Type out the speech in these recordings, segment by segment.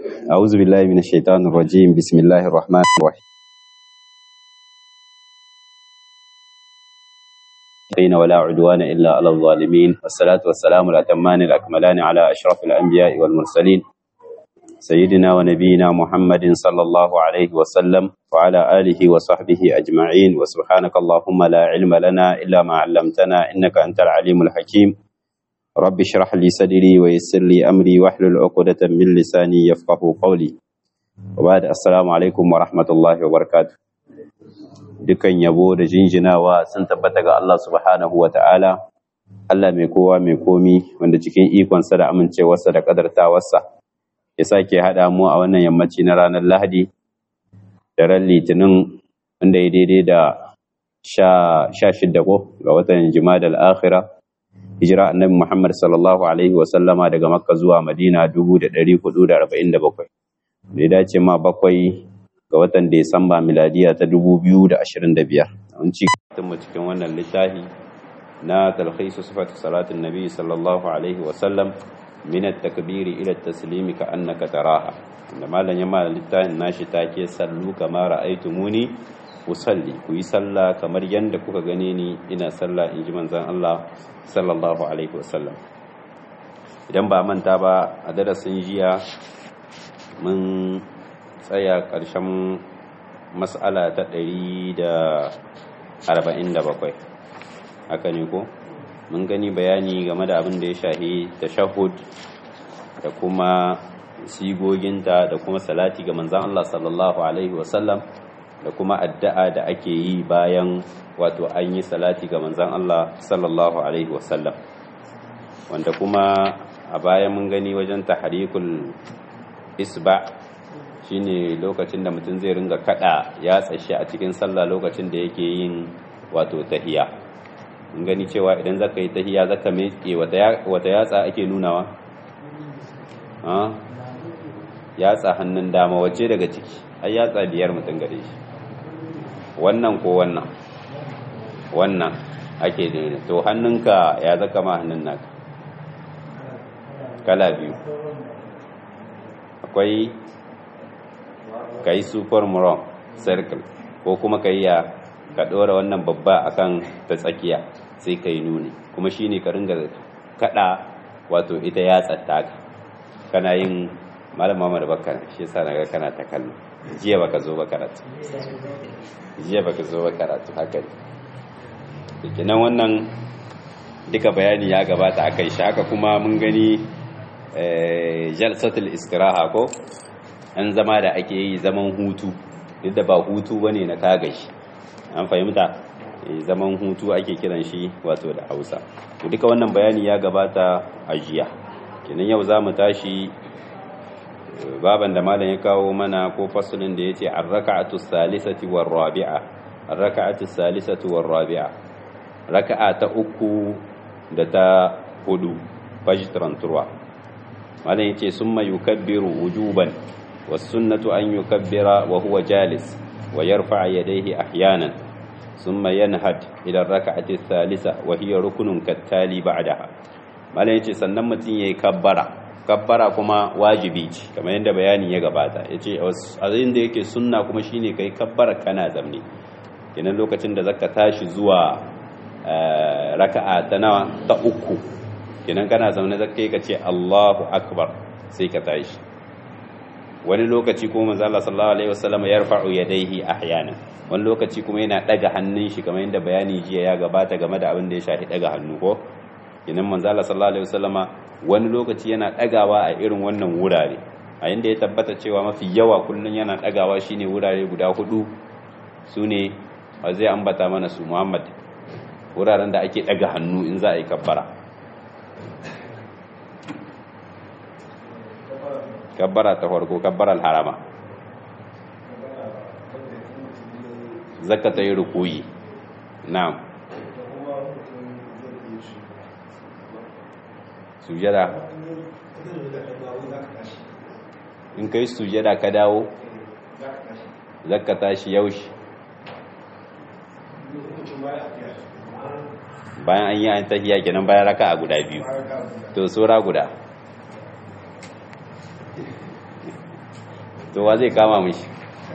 أعوذ بالله من الشيطان الرجيم بسم الله الرحمن الرحيم بين ولا عدوان إلا على الظالمين والصلاة والسلام الأتمان الأكملان على أشرف الأنبياء والمرسلين سيدنا ونبينا محمد صلى الله عليه وسلم وعلى آله وصحبه أجمعين وسبحانك اللهم لا علم لنا إلا ما علمتنا إنك أنت العليم الحكيم رب اشرح لي صدري ويسر لي أمري واحلل عقدة من لساني يفقه قولي وبعد السلام عليكم ورحمة الله وبركاته dukan yabo da jinjinawa sun tabbata ga Allah subhanahu wa ta'ala, Allah mai kowa mai komi wanda cikin ikonsa da amincewarsa da ƙadartawarsa ya sake haɗa mu a wannan yammaci na ranar Lahadi da ran Litinin wanda ya daidai da sha shidda ko ga watan Jumada al'akhira, hijira annabi Muhammad sallallahu Alaihi wasallama daga Makka zuwa Madina 1447, da ya dace ma bakwai ga watan Desamba miladiya ta 2025. Mun ci mu cikin wannan littafi na talhisu sifatu salatin nabi sallallahu alaihi wasallam min at-takbir ila at-taslim ka annaka taraha. Da malam ya mala littafin nashi take sallu kama ra'aytumuni usalli ku yi sallah kamar yanda kuka gane ni ina sallah in ji manzon Allah sallallahu alaihi wasallam. Idan ba manta ba a darasin jiya mun tsaya ƙarshen matsala ta ɗari da arba'in da bakwai haka ne ko mun gani bayani game da abin da ya shahi tashahud da kuma sigoginta da kuma salati ga manzan Allah sallallahu alaihi wasallam da kuma addu'a da ake yi bayan wato an yi salati ga manzan Allah sallallahu alaihi wasallam wanda kuma a bayan mun gani wajen tahrikul isba' shine lokacin da mutum zai ringa kada ya tsashi a cikin sallah lokacin da yake yin wato tahiya in gani cewa idan zaka yi tahiya zaka miƙe wata yatsa ake nunawa yatsa hannun dama wace daga ciki har yatsa biyar mutum gare shi wannan ko wannan wannan ake nuna to hannunka ya zaka ma hannun naka kala biyu akwai ka yi super muron circle ko kuma ka yi ya ka ɗora wannan babba akan ta tsakiya sai ka yi nuni kuma shi ne ka ringa kaɗa wato ita ya tsatta ka kana yin malam mamar bakar shi yasa naga kana ta kallo jiya baka zo ba karatu jiya baka zo ba karatu haka ne kenan wannan duka bayani ya gabata akai shi haka kuma mun gani jalsatul istiraha ko an zama da ake yi zaman hutu duk da ba hutu bane na kagashi an fahimta zaman hutu ake kiran shi wato da Hausa to duka wannan bayani ya gabata a jiya kenan yau zamu tashi baban da malam ya kawo mana ko fasalin da yace ar-raka'atu salisati war rabi'a ar-raka'atu salisati war rabi'a raka'a ta uku da ta hudu fajtran turwa malam yace summa yukabbiru wujuban والسنة أن يكبر وهو جالس ويرفع يديه أحيانا ثم ينهد إلى الركعة الثالثة وهي ركن كالتالي بعدها ما يجي sannan mutum yayi kabbara kabbara kuma wajibi ce kamar yadda bayani ya gabata yace a da yake sunna kuma shine kai kabbara kana zamne kenan lokacin da zaka tashi zuwa raka'a ta nawa ta uku kenan kana zaune zaka kai ka ce Allahu akbar sai ka tashi wani lokaci kuma manzo Allah sallallahu alaihi wasallam yarfa'u yadayhi ahyana wani lokaci kuma yana daga hannun shi kamar yadda bayani jiya ya gabata game da abin da ya shafi daga hannu ko kinan manzo Allah sallallahu alaihi wasallama wani lokaci yana dagawa a irin wannan wurare a inda ya tabbata cewa mafi yawa kullun yana dagawa shine wurare guda hudu sune zai ambata mana su Muhammad wuraren da ake daga hannu in za a yi kabbara kabbara ta farko kabbarar harama zaka ta yi rukuyi na'am sujada in kai sujada ka dawo zaka tashi yaushe bayan an yi an tahiya kenan bayan raka a guda biyu to sura guda to wa zai kama mishi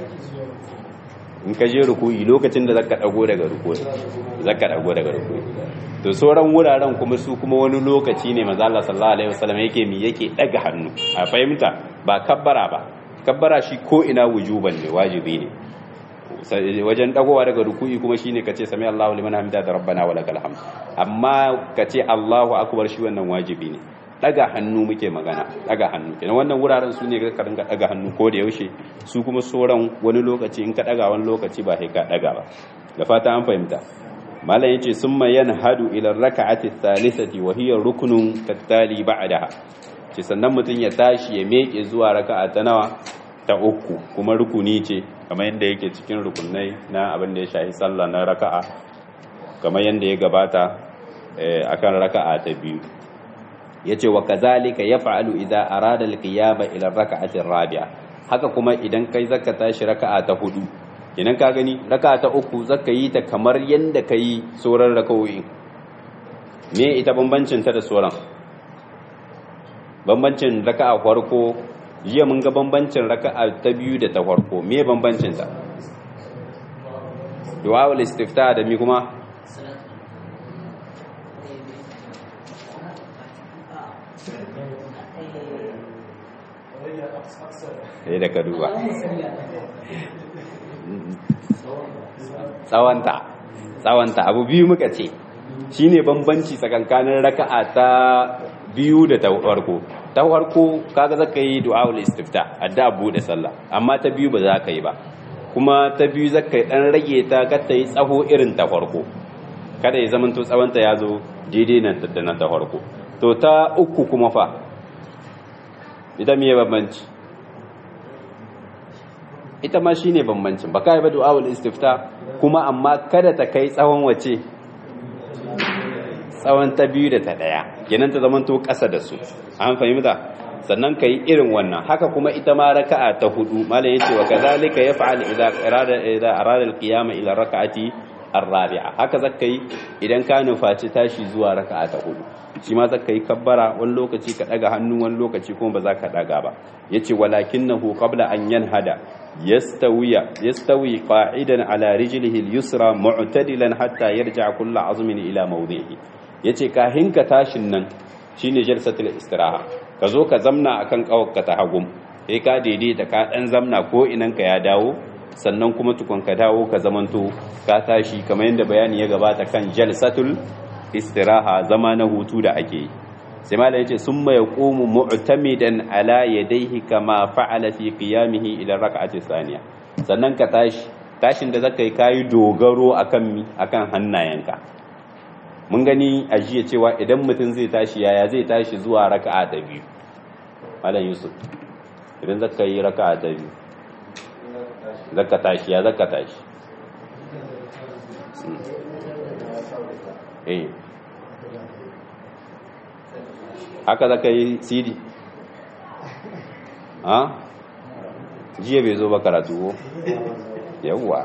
in ka je rukuyi lokacin da zaka dago daga rukuyi zaka dago daga rukuyi to sauran wuraren kuma su kuma wani lokaci ne manzo Allah sallallahu alaihi wasallam yake mi yake daga hannu a fahimta ba kabbara ba kabbara shi ko ina wujuban ne wajibi ne wajen dagowa daga ruku'i kuma shine kace sami Allahu liman hamida da rabbana wa lakal hamd amma kace Allahu akbar shi wannan wajibi ne daga hannu muke magana daga hannu kenan wannan wuraren su ne ka dinga daga hannu ko da yaushe su kuma sauran wani lokaci in ka daga wani lokaci ba sai ka daga ba da fata an fahimta malam yace summa yanhadu ila rak'ati thalithati wa hiya ruknun tattali ba'daha ce sannan mutun ya tashi ya meke zuwa raka'a ta nawa ta uku kuma rukuni ce kamar yadda yake cikin rukunai na abin da ya shahi sallah na raka'a kamar yadda ya gabata akan raka'a ta biyu yace wa kazalika yaf'alu idza arada al-qiyama ila raka'ati rabi'a haka kuma idan kai zaka tashi raka'a ta hudu idan ka gani raka'a ta uku zaka yi ta kamar yadda kai sauran raka'o'i me ita bambancin ta da sauran bambancin raka'a farko jiya mun ga bambancin raka'a ta biyu da ta farko me bambancin ta du'a ul istifta da mi kuma sai da ka duba tsawanta tsawanta abu biyu muka ce shine bambanci tsakankanin raka'a ta biyu da ta farko ta farko kaga zaka yi du'aul istifta adda bude sallah amma ta biyu ba za ka yi ba kuma ta biyu zaka dan rage ta ka ta yi tsaho irin ta farko kada ya zamanto tsawonta ya zo daidai nan da na ta farko to ta uku kuma fa ita miye bambanci ita ma shine bambancin ba kai ba du'aul istifta kuma amma kada ta kai tsawon wace tsawon ta biyu da ta ɗaya kenan ta zamanto ƙasa da su an fahimta sannan ka yi irin wannan haka kuma ita ma raka'a ta hudu malam yace wa kadhalika yaf'al idza arada idza arada al-qiyama ila raka'ati ar-rabi'a haka zaka yi idan ka nufaci tashi zuwa raka'a ta hudu shi ma zaka yi kabbara wani lokaci ka daga hannu wani lokaci kuma ba za ka daga ba yace walakinahu qabla an yanhada yastawiya yastawi qa'idan ala rijlihi al-yusra mu'tadilan hatta yarji'a kullu azmin ila mawdihi yace kahin ka tashin nan shine jalsatul istiraha ka zo ka zamna akan kawarka ta hagum sai ka daidaita ka dan zamna ko inan ka ya dawo sannan kuma tukun ka dawo ka zamanto ka tashi kamar yadda bayani ya gabata kan jalsatul istiraha zama na hutu da ake yi sai malai yace summa yaqumu mu'tamidan ala yadayhi kama fa'ala fi qiyamihi ila rak'ati thaniya sannan ka tashi tashin da zaka yi kayi dogaro akan mi akan hannayenka mun gani a jiya cewa idan mutum zai tashi yaya zai tashi zuwa raka'a ta biyu malam yusuf idan zaka yi raka'a ta biyu zaka tashi ya zaka tashi eh haka zaka yi sidi ha jiya bai zo ba karatu ko yawwa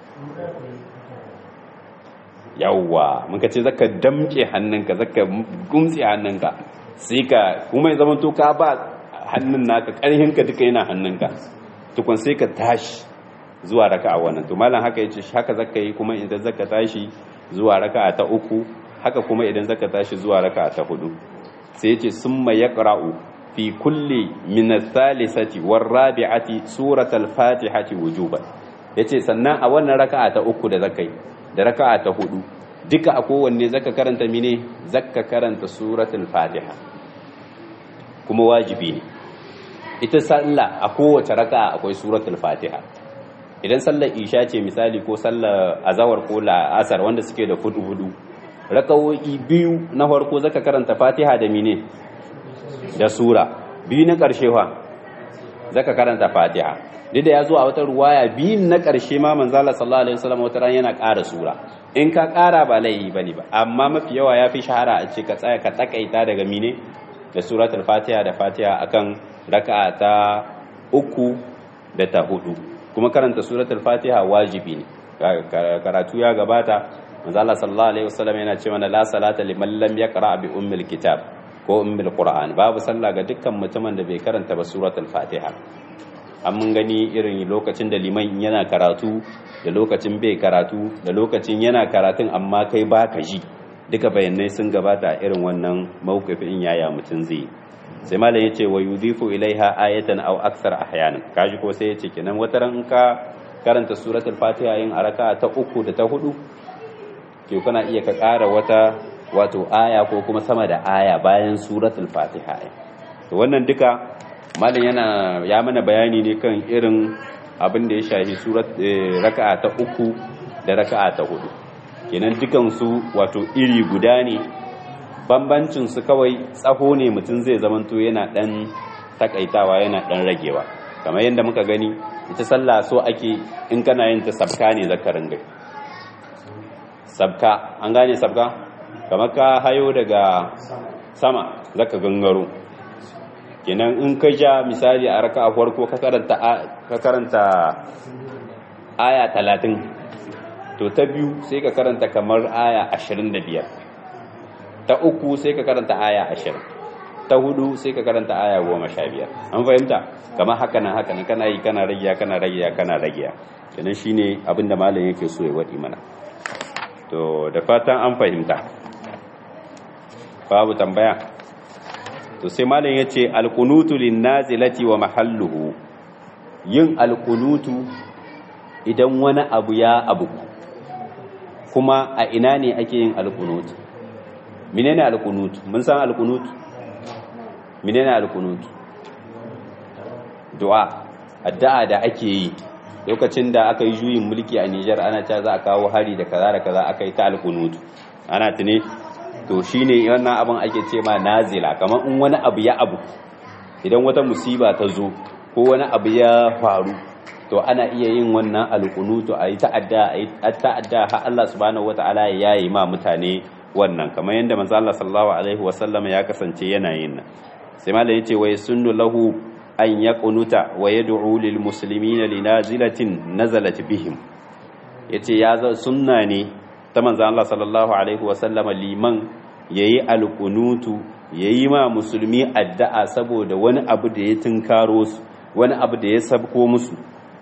yawwa muka ce zaka damke hannunka zaka gumtse hannunka sai ka kuma ya zama to ka ba hannun naka ƙarhinka duka yana hannunka tukun sai ka tashi zuwa raka'a wannan to malam haka yace haka zaka yi kuma idan zaka tashi zuwa raka'a ta uku haka kuma idan zaka tashi zuwa raka'a ta hudu sai yace summa yaqra'u fi kulli min ath-thalithati war-rabi'ati suratal fatihati wujuban yace sannan a wannan raka'a ta uku da zaka yi da raka'a ta hudu duka a kowanne zaka karanta mine zaka karanta suratul fatiha kuma wajibi ne ita sallah a kowace raka'a akwai suratul fatiha idan sallar isha ce misali ko sallar azawar ko la'asar wanda suke da fudu hudu raka'o'i biyu na farko zaka karanta fatiha da mine da sura biyu na karshe fa zaka karanta fatiha duk da ya zo a wata ruwaya biyun na ƙarshe ma manzala sallallahu alaihi wasallam wata ran yana ƙara sura in ka ƙara ba laifi bane ba amma mafi yawa ya fi shahara a ce ka tsaya ka takaita daga mine da suratul fatiha da fatiha akan raka'a ta uku da ta hudu kuma karanta suratul fatiha wajibi ne karatu ya gabata manzala sallallahu alaihi wasallam yana ce mana la salata liman lam yaqra bi ummil kitab ko ummul qur'an babu sallah ga dukkan mutumin da bai karanta ba suratul fatiha an mun gani irin lokacin da liman yana karatu da lokacin bai karatu da lokacin yana karatun amma kai baka ji duka bayanai sun gabata a irin wannan mawqifin yaya mutum zai sai malam yace wa yudhifu ilaiha ayatan aw akthar ahyanan kaji ko sai yace kenan wataran ka karanta suratul fatiha yin araka ta uku da ta hudu ke kana iya ka ƙara wata wato aya ko kuma sama da aya bayan suratul fatiha to wannan duka malam yana ya mana bayani ne kan irin abin da ya shafi surat raka'a ta uku da raka'a ta hudu kenan dukan su wato iri guda ne bambancin su kawai tsaho ne mutum zai zamanto yana dan takaitawa yana dan ragewa kamar yadda muka gani ita sallah so ake in kana yin ta sabka ne zakarin gai sabka an gane sabka kamar ka hayo daga sama zaka gangaro kenan in ka ja misali a raka a farko ka karanta ka karanta aya 30 to ta biyu sai ka karanta kamar aya 25 ta uku sai ka karanta aya 20 ta hudu sai ka karanta aya 15 an fahimta kamar haka nan haka nan kana yi kana ragiya kana ragiya kana ragiya kenan shine abinda malam yake so ya wadi mana to da fatan an fahimta babu tambaya to sai malam yace alqunutu linnazilati wa mahalluhu yin alqunutu idan wani abu ya abu kuma a ina ne ake yin alqunut menene alqunut mun san alqunut menene alqunut du'a addu'a da ake yi lokacin da aka yi juyin mulki a Nijar ana cewa za a kawo hari da kaza da kaza aka yi ta alqunut ana tune to shine wannan abin ake ce ma nazila kamar in wani abu ya abu idan wata musiba ta zo ko wani abu ya faru to ana iya yin wannan alqunutu a yi ta'adda a yi ta'adda har Allah subhanahu wataala ya yi ma mutane wannan kamar yadda manzo Allah sallallahu alaihi wasallam ya kasance yana yin nan sai malam yace wa yasunnu lahu an yaqunuta wa yad'u lil muslimina linazilatin nazalat bihim yace ya sunna ne ta manzan Allah sallallahu Alaihi wasallama liman ya yi alkunutu ya yi ma musulmi addu'a saboda wani abu da ya tunkaro su wani abu da ya sabko musu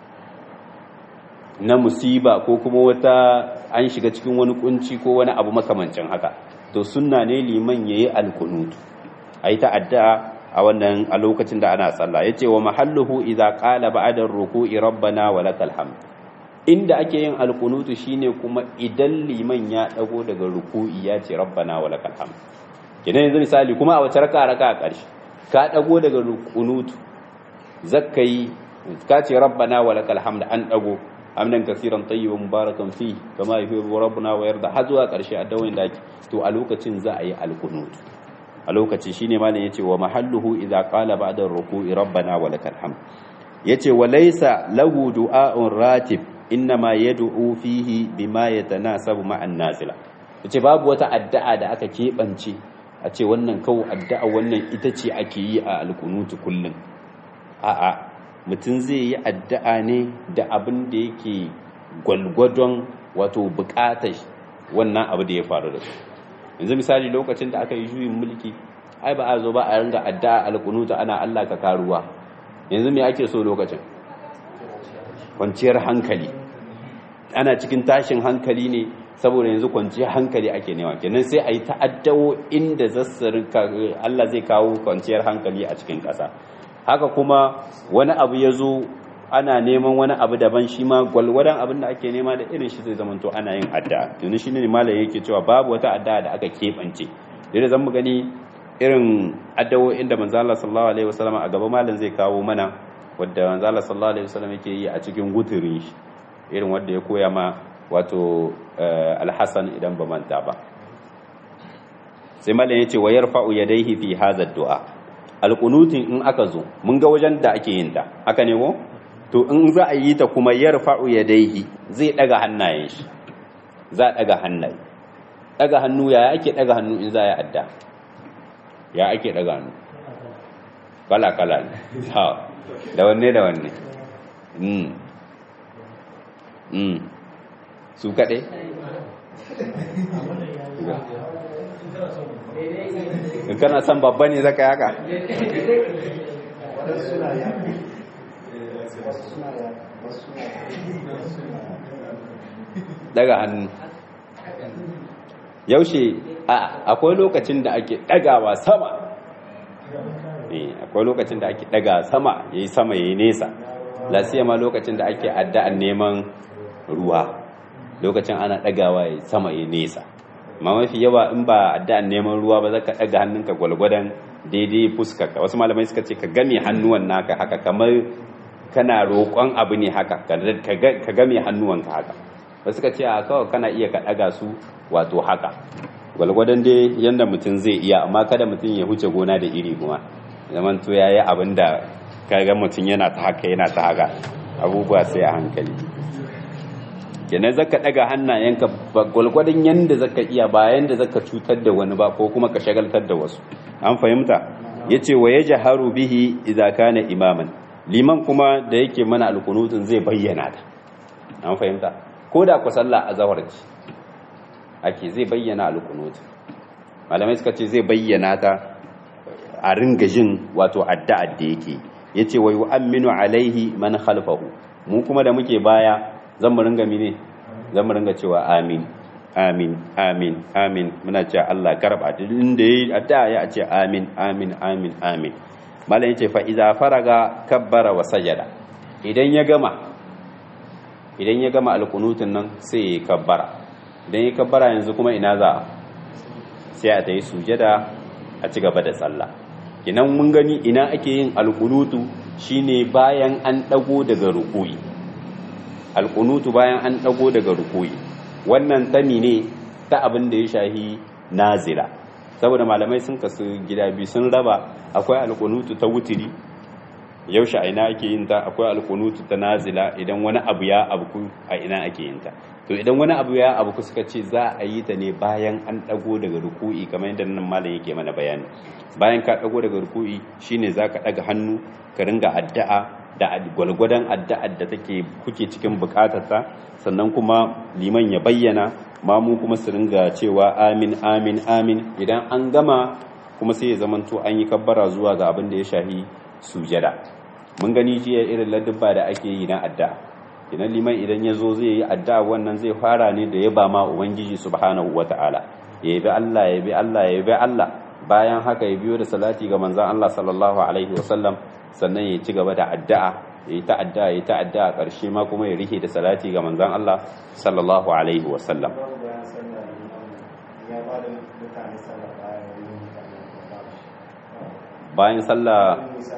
na musiba ko kuma wata an shiga cikin wani kunci ko wani abu makamancin haka to sunna ne liman ya yi alkunutu a yi ta addu'a a wannan a lokacin da ana sallah ya ce wa mahalluhu idza qala ba'da ruku'i rabbana wa lakal hamd inda ake yin alkunutu shine kuma idan liman ya dago daga ruku'i ya ce rabbana wa lakal hamd kidan yanzu misali kuma a wace raka raka a ƙarshe ka dago daga rukunutu zakkai ka ce rabbana wa lakal hamd an dago amnan kaseeran tayyiban mubarakan fi kama yuhibbu rabbuna wa yarda har zuwa ƙarshe a dawin da to a lokacin za a yi alkunutu a lokaci shine malam yace wa mahalluhu idza qala ba'da ruku'i rabbana wa lakal hamd yace wa laysa lahu du'a'un ratib innama yad'u fihi bima yatanasabu ma'an nazila yace babu wata addu'a da aka kebance a ce wannan kawo addu'a wannan ita ce ake yi a alkunutu kullun a'a mutum zai yi addu'a ne da abin da yake gwalgwadon wato bukatar wannan abu da ya faru da su yanzu misali lokacin da aka yi juyin mulki ai ba a zo ba a ringa addu'a alkunutu ana Allah ka karuwa yanzu me ake so lokacin kwanciyar hankali ana cikin tashin hankali ne saboda yanzu kwanciyar hankali ake nema kenan sai a yi ta'addawo inda zassarin Allah zai kawo kwanciyar hankali a cikin ƙasa haka kuma wani abu ya zo ana neman wani abu daban shi ma gwalgwadon abin da ake nema da irin shi zai zamanto ana yin addu'a tuni shi ne malam yake cewa babu wata addu'a da aka keɓance da zan mu gani irin addu'o'in da manzo Allah sallallahu alaihi wasallam a gaba malam zai kawo mana wadda manzo Allah sallallahu alaihi wasallam yake yi a cikin guturin shi irin wanda ya koya ma wato alhassan idan ba manta ba sai malam yace wa yarfa'u yadayhi fi hadha ad-du'a alqunutin in aka zo mun ga wajen da ake yin ta haka ne ko to in za a yi ta kuma yarfa'u yadayhi zai daga hannayen shi za a daga hannaye daga hannu ya ake daga hannu in za ya adda ya ake daga hannu kala kala ne ha da wanne da wanne mm mm su kaɗai in kana son babba ne zaka yaka daga hannu yaushe akwai lokacin da ake dagawa sama akwai lokacin da ake daga sama yayi sama yayi nesa lasiya ma lokacin da ake addu'an neman ruwa lokacin ana dagawa yayi sama yayi nesa ma mafi yawa in ba addu'an neman ruwa ba zaka daga hannunka gwalgwadan daidai fuskarka wasu malamai suka ce ka game hannuwan naka haka kamar kana roƙon abu ne haka ka game hannuwanka haka wasu suka ce a kawai kana iya ka daga su wato haka gwalgwadon dai yanda mutum zai iya amma kada mutum ya huce gona da iri kuma zaman to yayi abin da kaga mutum yana ta haka yana ta haka abubuwa sai a hankali kenan zaka daga hannayenka gwalgwadon yanda zaka iya bayan da zaka cutar da wani ba ko kuma ka shagaltar da wasu an fahimta yace wa yajharu bihi idza kana imaman liman kuma da yake mana alqunutun zai bayyana ta an fahimta ko da ku sallah azhar ce ake zai bayyana alqunut malamai suka ce zai bayyana ta a ringa jin wato addu'a da yake yace wa yu'minu alaihi man khalfahu mu kuma da muke baya zan mu ringa mine zan mu ringa cewa amin amin amin amin muna cewa Allah karba inda yayi addu'a ya ce amin amin amin amin malam yace fa idza faraga kabbara wa sajada idan ya gama idan ya gama alqunutun nan sai ya kabbara idan ya kabbara yanzu kuma ina za sai a tayi sujada a ci gaba da sallah kinan mun gani ina ake yin alqunutu shine bayan an dago daga rukuyi alqunutu bayan an dago daga rukuyi wannan tami ne ta abin da ya shahi nazila saboda malamai sun kasu gida biyu sun raba akwai alqunutu ta wutiri yaushe a ina ake yin ta akwai alqunutu ta nazila idan wani abu ya abu a ina ake yin ta to idan wani abu ya abu suka ce za a yi ta ne bayan an dago daga ruku'i kamar yadda nan malam yake mana bayani bayan ka dago daga ruku'i shine zaka daga hannu ka ringa addu'a da gwalgwadon addu'ar da take kuke cikin bukatarta sannan kuma liman ya bayyana mamu kuma su ringa cewa amin amin amin idan an gama kuma sai ya zamanto an yi kabbara zuwa ga abin da ya shahi sujada mun gani jiya irin ladubba da ake yi na addu'a idan liman idan ya zo zai yi addu'a wannan zai fara ne da ya ba ma ubangiji subhanahu wata'ala ya bi Allah ya bi Allah ya bi Allah bayan haka ya biyo da salati ga manzon Allah sallallahu alaihi wasallam sannan ya ci gaba da addu'a ya yi ta addu'a ya yi ta addu'a ƙarshe ma kuma ya rike da salati ga manzon Allah sallallahu alaihi wasallam bayan sallah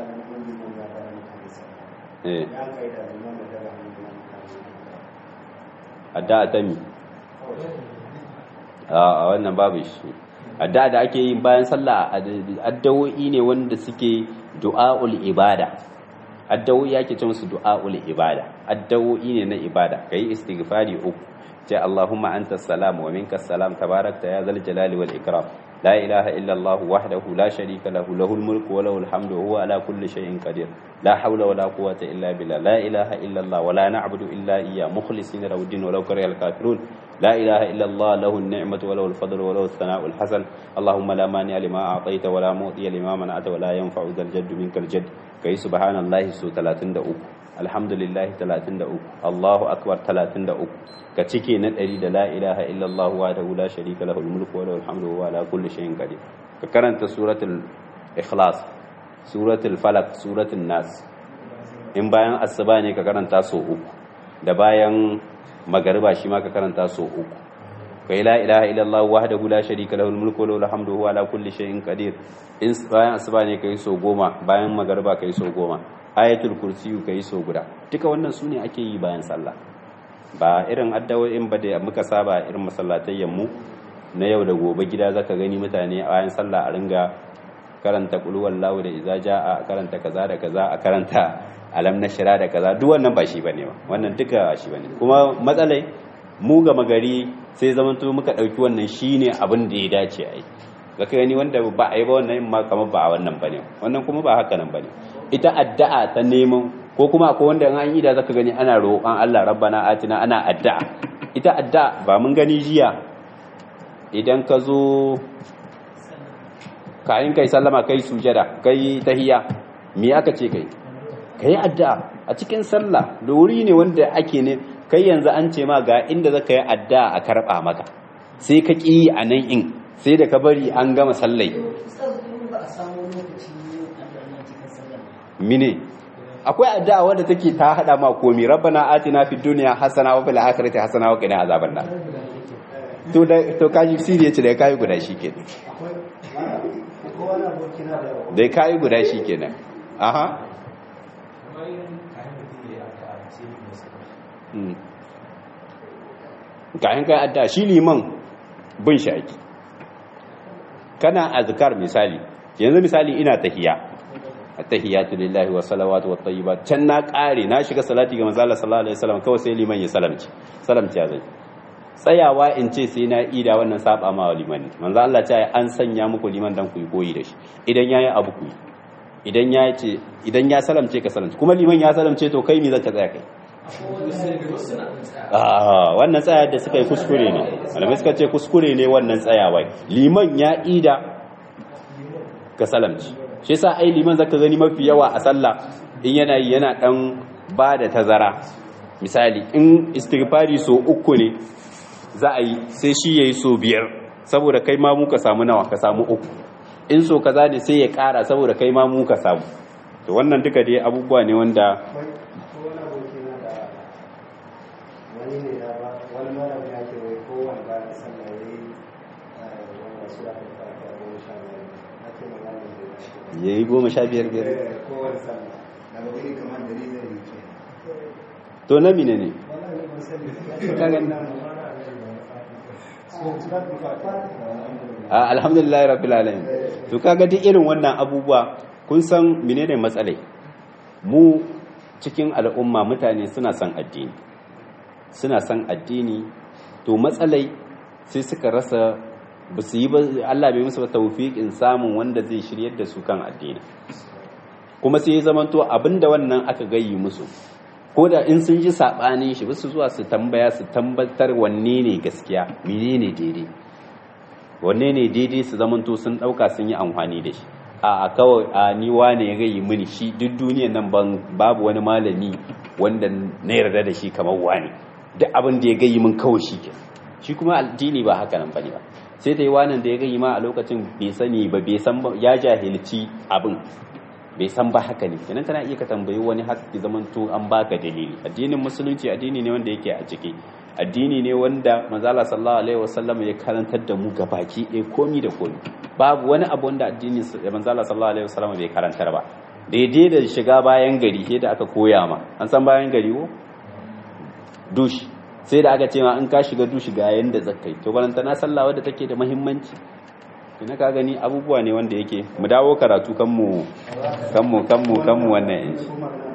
eh addu'a ta mi a wannan babu shi addu'a da ake yin bayan sallah addu'o'i ne wanda suke du'a'ul ibada addu'o'i ake ce musu du'a'ul ibada addu'o'i ne na ibada kai istighfari uku ce Allahumma anta salam wa minka salam tabarakta ya zal jalali wal ikram la ilaha illa Allah wahdahu la sharika lahu lahul mulku wa lahul hamdu wa huwa ala kulli shay'in qadir la hawla wa la quwwata illa billah la ilaha illa Allah wa la na'budu illa iyyah mukhlisina lahu din wa law karihal kafirun لا إله إلا الله له النعمة وله الفضل وله الثناء الحسن اللهم لا مانع لما أعطيت ولا معطي لما منعت ولا ينفع ذا الجد منك الجد كي سبحان الله سو 33 الحمد لله 33 الله أكبر 33 كتشكي ندري لا إله إلا الله وحده لا شريك له الملك وله الحمد وهو على كل شيء قدير فكرنت سورة الإخلاص سورة الفلق سورة الناس in bayan asuba ne ka karanta so uku da bayan magariba shi ma ka karanta so uku kai la ilaha illallah wahdahu la sharika lahu mulku wa lahu alhamdu huwa ala kulli shay'in qadir in bayan asuba ne kai so goma bayan magariba kai so goma ayatul kursi kai so guda duka wannan sune ake yi bayan sallah ba irin addawoyin ba da muka saba irin masallatayyan mu na yau da gobe gida zaka gani mutane a bayan sallah a ringa karanta qul wallahu da iza jaa karanta kaza da kaza a karanta alam na shira da kaza duk wannan ba shi bane ba wannan duka shi bane kuma matsalai mu ga magari sai zamanto muka dauki wannan shine abin da ya dace a yi ga kai gani wanda ba a yi ba wannan ma kamar ba a wannan bane wannan kuma ba haka nan bane ita addu'a ta neman ko kuma akwai wanda an yi da zaka gani ana roƙon Allah rabbana atina ana addu'a ita addu'a ba mun gani jiya idan ka zo kayan kai sallama kai sujada kai tahiyya me aka ce kai kai addu'a a cikin sallah da wuri ne wanda ake ne kai yanzu an ce ma ga inda zaka yi addu'a a karba maka sai ka ki a nan in sai da ka bari an gama sallai mine akwai addu'a wadda take ta hada ma komi rabbana atina fid dunya hasana wa fil akhirati hasana wa qina azaban nar to da to kaji sirri yace da kai guda shikenan da kai guda shikenan aha kayan kai addu'a shi liman bin shaki kana azkar misali yanzu misali ina tahiyya attahiyatu lillahi wa salawatu wa tayyibat can na kare na shiga salati ga manzo Allah sallallahu alaihi wasallam kawai sai liman ya salamci salamci ya zai tsayawa in ce sai na ida wannan saba ma wa liman manzo Allah ya an sanya muku liman dan ku yi koyi da shi idan yayi abu ku idan ya ce idan ya salamce ka salamci kuma liman ya salamce to kai me zaka tsaya kai ah wannan tsayar da suka yi kuskure ne malamai suka ce kuskure ne wannan tsayawa liman ya ida ka salamci shi yasa ai liman zaka gani mafi yawa a sallah in yana yi yana dan ba da tazara misali in istighfari so uku ne za a yi sai shi yayi so biyar saboda kai ma mu ka samu nawa ka samu uku in so kaza ne sai ya kara saboda kai ma mu ka samu to wannan duka dai abubuwa ne wanda ya yi goma sha biyar biyar to na mine ne a alhamdulillah rabbil alamin to kaga duk irin wannan abubuwa kun san menene matsalai mu cikin al'umma mutane suna son addini suna son addini to matsalai sai suka rasa ba su yi ba Allah bai musu tawfiqin samun wanda zai shiryar da su kan addini kuma sai ya zamanto abinda wannan aka gayyi musu ko da in sun ji sabanin shi ba su zuwa su tambaya su tambatar wanne ne gaskiya menene daidai wanne ne daidai su zamanto sun dauka sun yi amfani da shi a kawai a ni wane ya gayyi mini shi duk duniyar nan babu wani malami wanda na yarda da shi kamar wani duk abin da ya gayyi min kawai shi ke shi kuma addini ba haka nan bane ba sai ta yi wanan da ya gani ma a lokacin bai sani ba bai san ya jahilci abin bai san ba haka ne kenan kana iya ka tambayi wani haƙƙi zaman to an baka dalili addinin musulunci addini ne wanda yake a ciki addini ne wanda manzala sallallahu alaihi wasallam ya karantar da mu gabaki ɗaya komi da komi babu wani abu wanda addinin manzala sallallahu alaihi wasallam bai karantar ba daidai da shiga bayan gari sai da aka koya ma an san bayan gari ko dush sai da aka ce ma in ka shiga dushi ga yanda zakai to balanta na sallah wadda take da muhimmanci ina ka gani abubuwa ne wanda yake mu dawo karatu kan mu kan mu kan mu kan mu wannan yanzu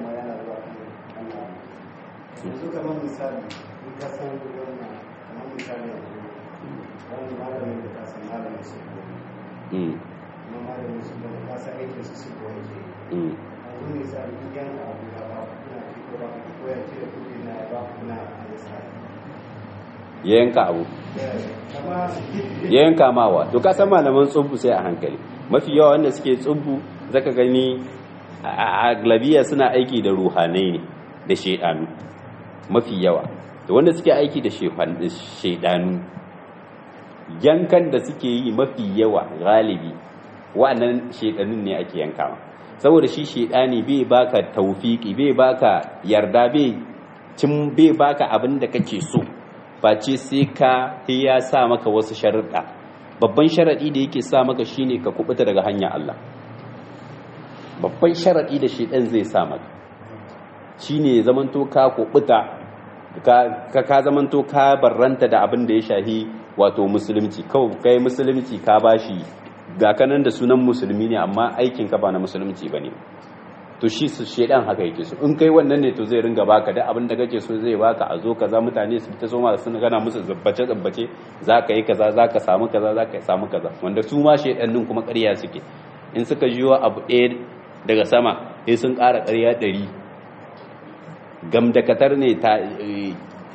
yanzu kamar misali in ka san wannan kamar misali yanzu wani malamin da ka san malamin su mm kuma malamin su da ka san aikin su su koyi ke mm yanzu misali in yanka abu da ba ku kuna ci ko ba ku ko ya ce da kuɗi na ya ba ku na a misali ya yanka abu kama ya yanka mawa to ka san malaman tsubbu sai a hankali mafi yawa wanda suke tsubbu zaka gani a aglabiya suna aiki da ruhanai ne da shaidanu mafi yawa da wanda suke aiki da shaidanu yankan da suke yi mafi yawa galibi wa'annan shaidanun ne ake yankawa saboda shi shaidani bai baka taufiki bai baka yarda bai cin bai baka abin da kake so face sai ka ya sa maka wasu sharuɗa babban sharaɗi da yake sa maka shine ka kubuta daga hanyar Allah babban sharaɗi da shedan zai sa maka shine ya zamanto ka kubuta ka ka zamanto ka barranta da abin da ya shahi wato musulunci kawai kai musulunci ka bashi ga kanan da sunan musulmi ne amma aikin ka ba na musulunci bane to shi su shedan haka yake so in kai wannan ne to zai ringa baka da abin da kake so zai baka a zo kaza mutane su ta so ma sun gana musu zabbace zabbace zaka yi kaza zaka samu kaza zaka samu kaza wanda su ma shedan din kuma ƙarya suke in suka jiyo abu ɗaya daga sama sai sun ƙara ƙarya ɗari gamdakatar ne ta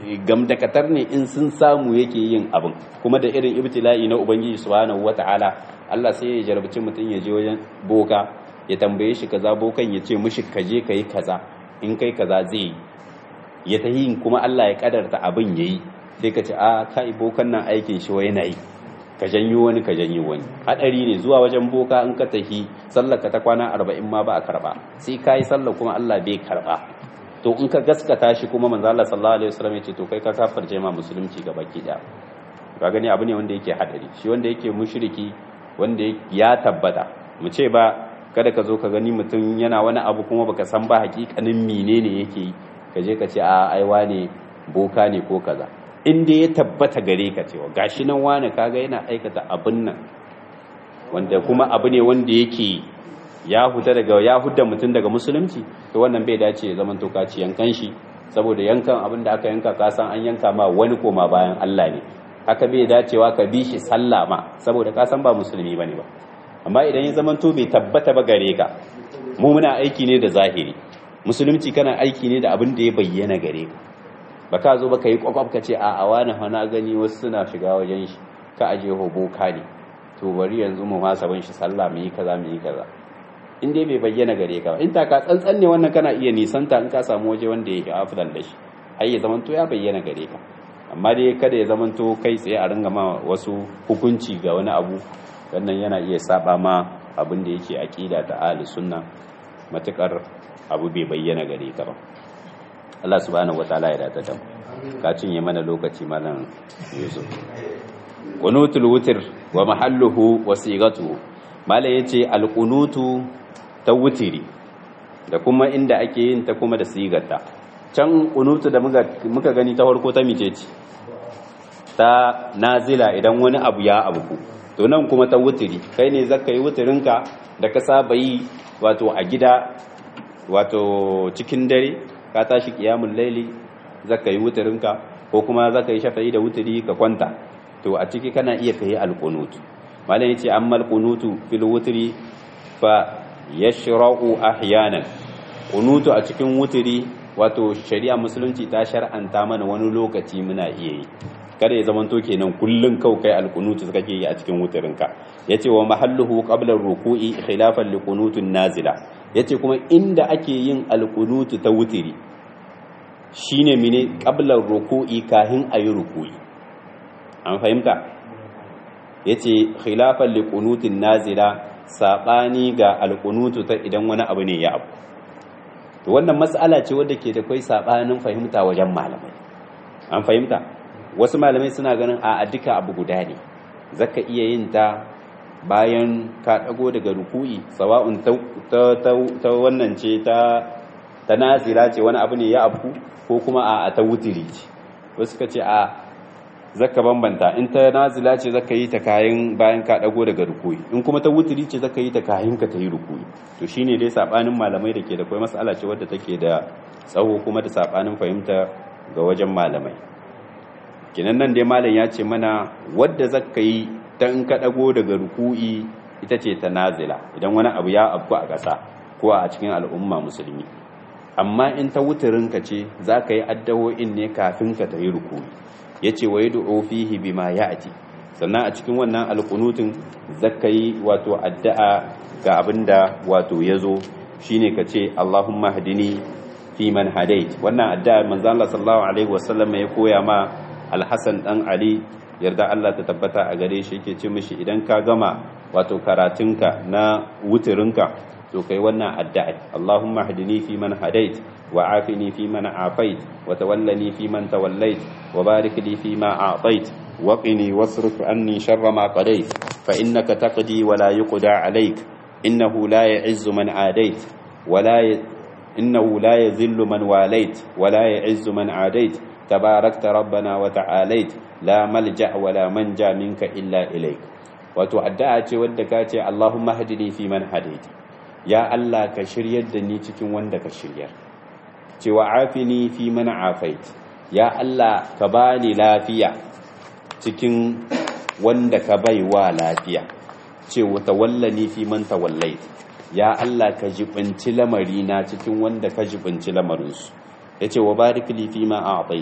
gamdakatar ne in sun samu yake yin abin kuma da irin ibtila'i na ubangiji subhanahu wata'ala Allah sai ya jarabci mutum ya je wajen boka ya tambaye shi kaza bokan ya ce mishi kaje kai kaza in kai kaza zai yi ya tahi kuma Allah ya kadarta abin yayi sai ka ce a kai bokan nan aikin shi wai yana yi ka janyo wani ka janyo wani hadari ne zuwa wajen boka in ka tahi sallar ka ta kwana 40 ma ba a karba sai kai sallar kuma Allah bai karba to in ka gaskata shi kuma manzo Allah sallallahu alaihi wasallam yace to kai ka kafirce ma musulunci ga baki da ka gani abu ne wanda yake hadari shi wanda yake mushriki wanda ya tabbata mu ce ba kada ka zo ka gani mutum yana wani abu kuma baka san ba hakikanin menene yake yi ka je ka ce a aiwa ne boka ne ko kaza in dai ya tabbata gare ka cewa gashi nan wani kaga yana aikata abin nan wanda kuma abu ne wanda yake ya huta daga ya hudda mutum daga musulunci to wannan bai dace ya zaman toka ci yankan shi saboda yankan abin da aka yanka ka san an yanka ma wani koma bayan Allah ne haka bai dacewa ka bi shi sallah ma saboda ka san ba musulmi bane ba amma idan ya zaman to bai tabbata ba gare ka mu muna aiki ne da zahiri musulunci kana aiki ne da abin da ya bayyana gare ka ba ka zo ba ka yi kwakwaf ka ce a awa na hana gani wasu suna shiga wajen shi ka aje hoboka ne to bari yanzu mu masa ban shi sallah mu yi kaza mu yi kaza in dai bai bayyana gare ka in ta ka tsantsan ne wannan kana iya nisanta in ka samu waje wanda yake afdal da shi ai ya zamanto ya bayyana gare ka amma dai kada ya zamanto kai tsaye a ringa ma wasu hukunci ga wani abu wannan yana iya saba ma abin da yake aqida ta ahli sunna matukar abu bai bayyana gare ka ba Allah subhanahu wataala ya data da ka cinye mana lokaci malam Yusuf qunutul wutr wa mahalluhu wa sigatuhu malam yace alqunutu ta wutiri da kuma inda ake yin ta kuma da sigarta can qunutu da muka gani ta farko ta mice ce ta nazila idan wani abu ya abuku to nan kuma ta wutiri kai ne zaka yi wutirinka da ka saba yi wato a gida wato cikin dare ka tashi kiyamun laili zaka yi wutirinka ko kuma zaka yi shafa'i da wutiri ka kwanta to a ciki kana iya kai alqunut malam yace amma alqunutu fil wutri fa yashra'u ahyanan qunutu a cikin wutiri wato shari'a musulunci ta shar'anta mana wani lokaci muna iya yi kada ya zamanto kenan kullun kau kai alqunutu kake yi a cikin wutirinka yace wa mahalluhu qabla ruku'i khilafan liqunutun nazila yace kuma inda ake yin alqunutu ta wutiri shine mine qabla ruku'i kahin ayi ruku'i an fahimta yace khilafan liqunutin nazila sabani ga alqunutu ta idan wani abu ne ya abu to wannan mas'ala ce wadda ke da kai sabanin fahimta wajen malamai an fahimta wasu malamai suna ganin a duka abu guda ne zaka iya yin ta bayan ka dago daga ruku'i sawa'un ta wannan ce ta ta nazira ce wani abu ne ya abu ko kuma a ta wutiri ce wasu ka ce a zaka bambanta in ta nazila ce zaka yi ta kayan bayan ka dago daga ruku'i in kuma ta wutiri ce zaka yi ta kayan ka ta yi ruku'i to shine dai sabanin malamai da ke da kai mas'ala ce wadda take da tsawo kuma da sabanin fahimta ga wajen malamai kinan nan dai malam ya ce mana wadda zaka yi ta in ka dago daga ruku'i ita ce ta nazila idan wani abu ya abu a ƙasa ko a cikin al'umma musulmi amma in ta wutirin ka ce za ka yi addawo'in ne kafin ka ta yi ruku'i ya ce wa yi du'o fihi bima ya ati sannan a cikin wannan alƙunutun zaka yi wato addu'a ga abin da wato ya zo shine ka ce Allahumma hadini fi man hadait wannan addu'a manzo Allah sallallahu alaihi wasallam ya koya ma Al-Hasan dan Ali yarda Allah ta tabbata a gare shi yake ce mishi idan ka gama wato karatunka na wutirinka to kai wannan addu'a Allahumma hadini fi man hadait wa afini fi man afait wa tawallani fi man tawallait wa barik li fi ma a'tait wa qini wasrif anni sharra ma qadait fa innaka taqdi wa la yuqda alayk innahu la ya'izzu man adait wa la innahu la yazillu man walait wa la ya'izzu man adait tabarakta rabbana wa ta'alait la malja wa la manja minka illa ilayk wato addu'a ce wadda ka ce Allahumma hadini fi man hadait ya Allah ka shiryar da ni cikin wanda ka shiryar cewa afini fi man afait ya Allah ka bani lafiya cikin wanda ka baiwa lafiya cewa tawallani fi man tawallait ya Allah ka jibinci lamari na cikin wanda ka jibinci lamarinsu yace wa barik li fi ma a'tait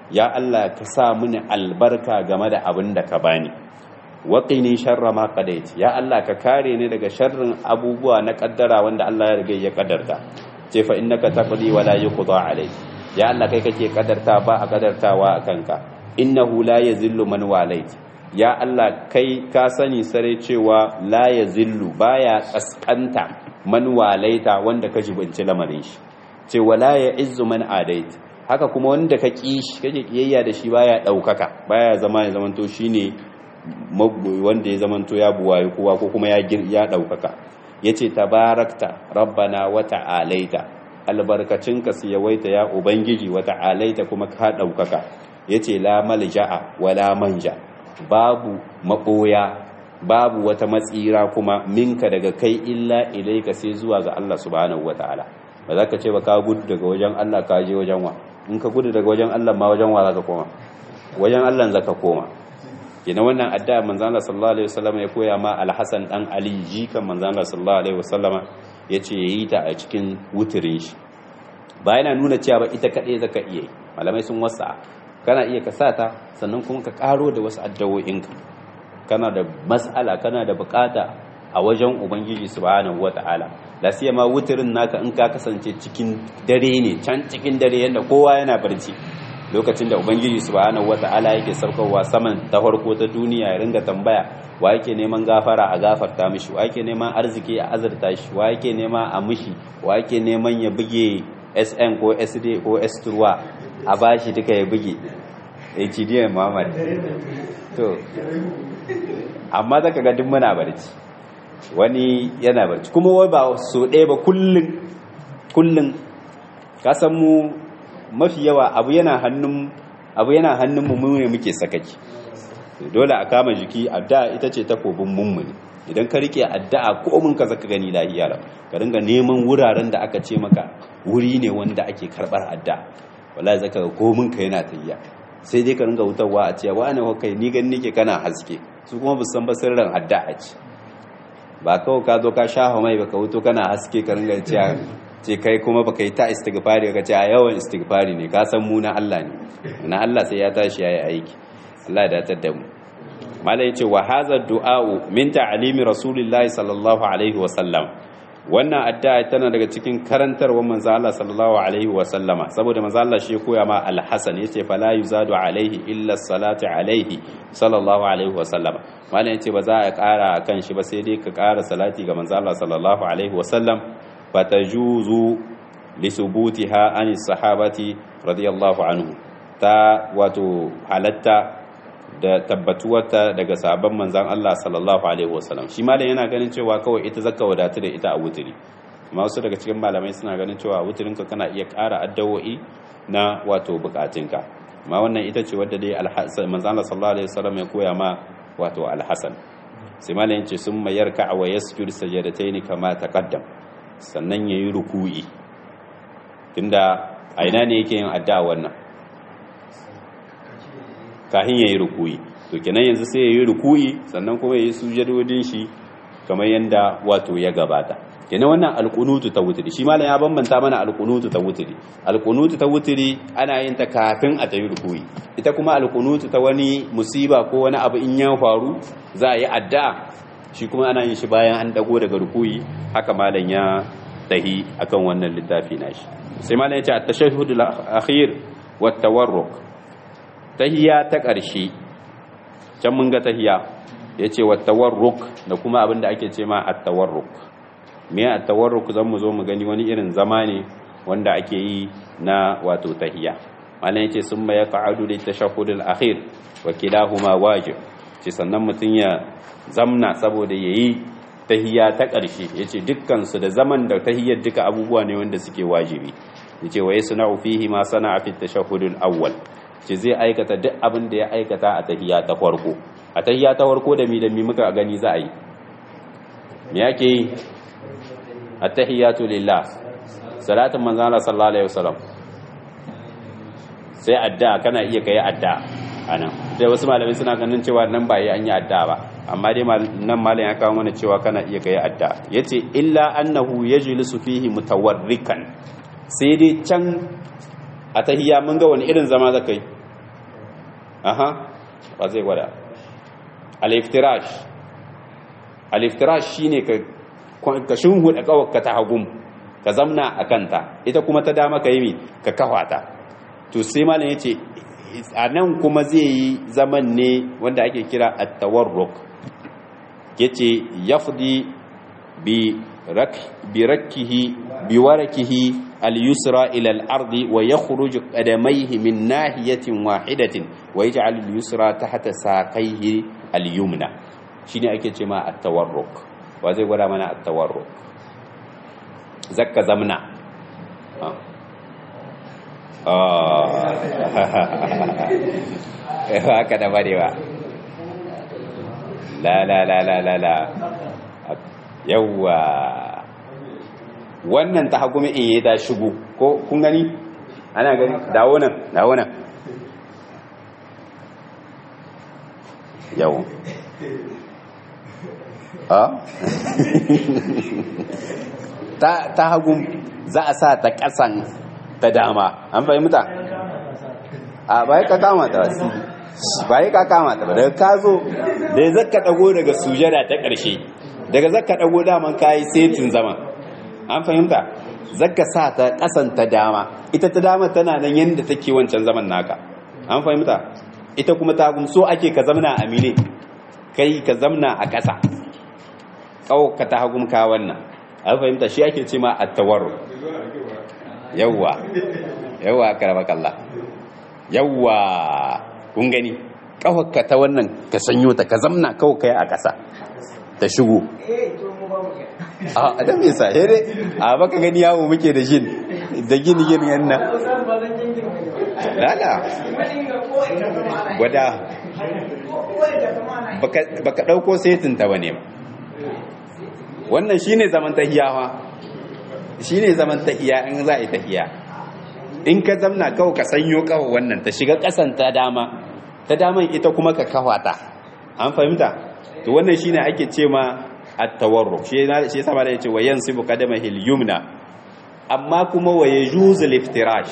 ya Allah ka sa mini albarka game da abin da ka bani waqini sharra ma qadait ya Allah ka kare ni daga sharrin abubuwa na kaddara wanda Allah ya riga ya kaddarta ce fa innaka taqdi wa la yuqda alayk ya Allah kai kake kaddarta ba a kaddartawa akan ka innahu la yazillu man walait ya Allah kai ka sani sare cewa la yazillu baya kaskanta man walaita wanda ka jibinci lamarin shi ce wala ya izzu man adait haka kuma wanda ka ki shi kake kiyayya da shi baya daukaka baya zama ya zamanto shine wanda ya zamanto ya buwaye kowa ko kuma ya ya daukaka yace tabarakta rabbana wa ta'alaita albarkacinka su yawaita ya ubangiji wa ta'alaita kuma ka daukaka yace la malja'a wala manja babu maboya babu wata matsira kuma minka daga kai illa ilaika sai zuwa ga Allah subhanahu wataala ba za ka ce ba ka gudu daga wajen Allah ka je wajen wa in ka gudu daga wajen Allah ma wajen wa za ka koma wajen Allah za ka koma kina wannan addu'a manzo Allah sallallahu alaihi wasallam ya koya ma Al-Hasan dan Ali jikan manzo Allah sallallahu alaihi wasallam yace yayi ta a cikin wuturin shi ba yana nuna cewa ba ita kadai zaka iya yi malamai sun wasa kana iya ka sata sannan kuma ka karo da wasu addu'o'inka kana da mas'ala kana da bukata a wajen ubangiji subhanahu wata'ala la ma wuturin naka in ka kasance cikin dare ne can cikin dare yanda kowa yana barci lokacin da ubangiji subhanahu wata'ala yake saukowa saman ta farko ta duniya ya ringa tambaya wa yake neman gafara a gafarta mishi wa yake neman arziki a azurta shi wa yake nema a mishi wa yake neman ya buge sn ko sd ko s a bashi duka ya buge HDN Muhammad to amma zaka ga duk muna barci wani yana barci kuma wai ba so ɗaya ba kullun kullun ka san mu mafi yawa abu yana hannun abu yana hannun mu ne muke sakaki dole a kama jiki addu'a ita ce takobin mummuni idan ka rike addu'a ko mun ka zaka gani lahiya lau ka dinga neman wuraren da aka ce maka wuri ne wanda ake karbar addu'a wallahi zaka ga komin ka yana tayya sai dai ka ringa wutarwa a cewa wani kai ni gani nake kana haske su kuma bu san ba sirrin addu'a ce ba kawai ka zo ka sha mai baka wuto kana haske ka ringa cewa ce kai kuma baka yi ta istighfari ka ce a yawan istighfari ne ka san mu na Allah ne na Allah sai ya tashi yayi aiki Allah ya datar da mu mala yace wa hadha du'a'u min ta'limi rasulillahi sallallahu alaihi wa sallam wannan addu'a tana daga cikin karantarwar manzo Allah sallallahu alaihi wa sallama saboda manzo Allah shi koya ma al-Hasan yace fala yuzadu alaihi illa salatu alaihi sallallahu alaihi wa sallama mala yace ba za a ƙara kan shi ba sai dai ka ƙara salati ga manzo Allah sallallahu alaihi wa sallam fatajuzu lisubutiha an sahabati radiyallahu anhu ta wato halatta da tabbatuwarta daga sabon manzan Allah sallallahu alaihi wasallam shi malam yana ganin cewa kawai ita zaka wadatu da ita a wuturi amma wasu daga cikin malamai suna ganin cewa wuturinka kana iya ƙara addawo'i na wato bukatunka amma wannan ita ce wadda dai manzan Allah sallallahu alaihi wasallam ya koya ma wato alhasan sai malam yace sun mayar ka wa yasjud sajadatayn kama taqaddam sannan yayi ruku'i tunda a ina ne yake yin addu'a wannan kahin yayi ruku'i to kenan yanzu sai yayi ruku'i sannan kuma yayi sujudodin shi kamar yanda wato ya gabata kenan wannan alqunutu ta wutri shi malam ya bambanta mana alqunutu ta wutri alqunutu ta wutri ana yin ta kafin a tayi ruku'i ita kuma alqunutu ta wani musiba ko wani abu in ya faru za a yi addu'a shi kuma ana yin shi bayan an dago daga ruku'i haka malam ya tahi akan wannan littafi nashi sai malam ya ce at-tashahhud al-akhir wa at-tawarruk tahiya ta ƙarshe can mun ga tahiya yace wa at-tawarruk da kuma abinda ake ce ma at-tawarruk me at-tawarruk zan mu zo mu gani wani irin zama ne wanda ake yi na wato tahiya malam yace summa yaq'adu lit-tashahhud al-akhir wa kilahuma wajib ce sannan mutun ya zamna saboda yayi tahiyya ta ƙarshe yace dukkan su da zaman da tahiyyar duka abubuwa ne wanda suke wajibi yace wa yasna'u fihi ma sana'a fi at-tashahhud al-awwal ce zai aikata duk abin da ya aikata a tahiyya ta farko a tahiyya ta farko da mi da mi muka gani za a yi me yake yi at-tahiyyatu lillah salatin manzo Allah sallallahu alaihi wasallam sai addu'a kana iya kai addu'a anan sai wasu malamai suna ganin cewa nan ba yi an yi addu'a ba amma dai nan malam ya kawo mana cewa kana iya kai addu'a yace illa annahu yajlisu fihi mutawarrikan sai dai can a tahiyya mun ga wani irin zama zaka yi aha ba zai gwada al-iftirash al-iftirash shine ka ka shinhuda kawaka ta hagum ka zamna a kanta ita kuma ta dama ka yi mi ka kawata to sai malam yace a nan kuma zai yi zaman ne wanda ake kira at-tawarruk yace yafdi bi rak bi rakkihi bi warakihi al-yusra ila al-ardi wa yakhruju qadamayhi min nahiyatin wahidatin wa yaj'al al-yusra tahta saqayhi al-yumna shine ake cewa at-tawarruk wa zai gwada mana at-tawarruk zakka zamna ah haka da barewa la la la la la la yawwa wannan ta hagumi in yi ta shigo ko kun gani ana gani dawo nan dawo nan yau ta hagun za a sa ta kasan ta dama an fahimta a bai ka kama ta wasu bai ka kama ta daga ka zo da ya zaka dago daga sujada ta ƙarshe daga zaka dago daman kayi setin zama an fahimta zaka sa ta kasan ta dama ita ta dama tana nan yadda take wancan zaman naka an fahimta ita kuma ta so ake ka zamna a mile kai ka zamna a ƙasa kawo ka ta hagum ka wannan an fahimta shi ake ce ma attawarru yawwa yawwa karabakallah yawwa kun gani kawaka ta wannan ka sanyo ta ka zamna kawo kai a ƙasa ta shigo a dan me sa dai a baka gani yawo muke da jin da gini gini yanna lala gwada baka dauko setin ta bane ba wannan shine zaman tahiya fa shine zaman tahiya in za a yi tahiya in ka zamna kawo ka sanyo kawo wannan ta shiga kasan ta dama ta daman ita kuma ka kawata an fahimta to wannan shine ake ce ma at-tawarruk shi shi yasa da yace wa yansibu qadamahi al-yumna amma kuma wa yajuzu al-iftirash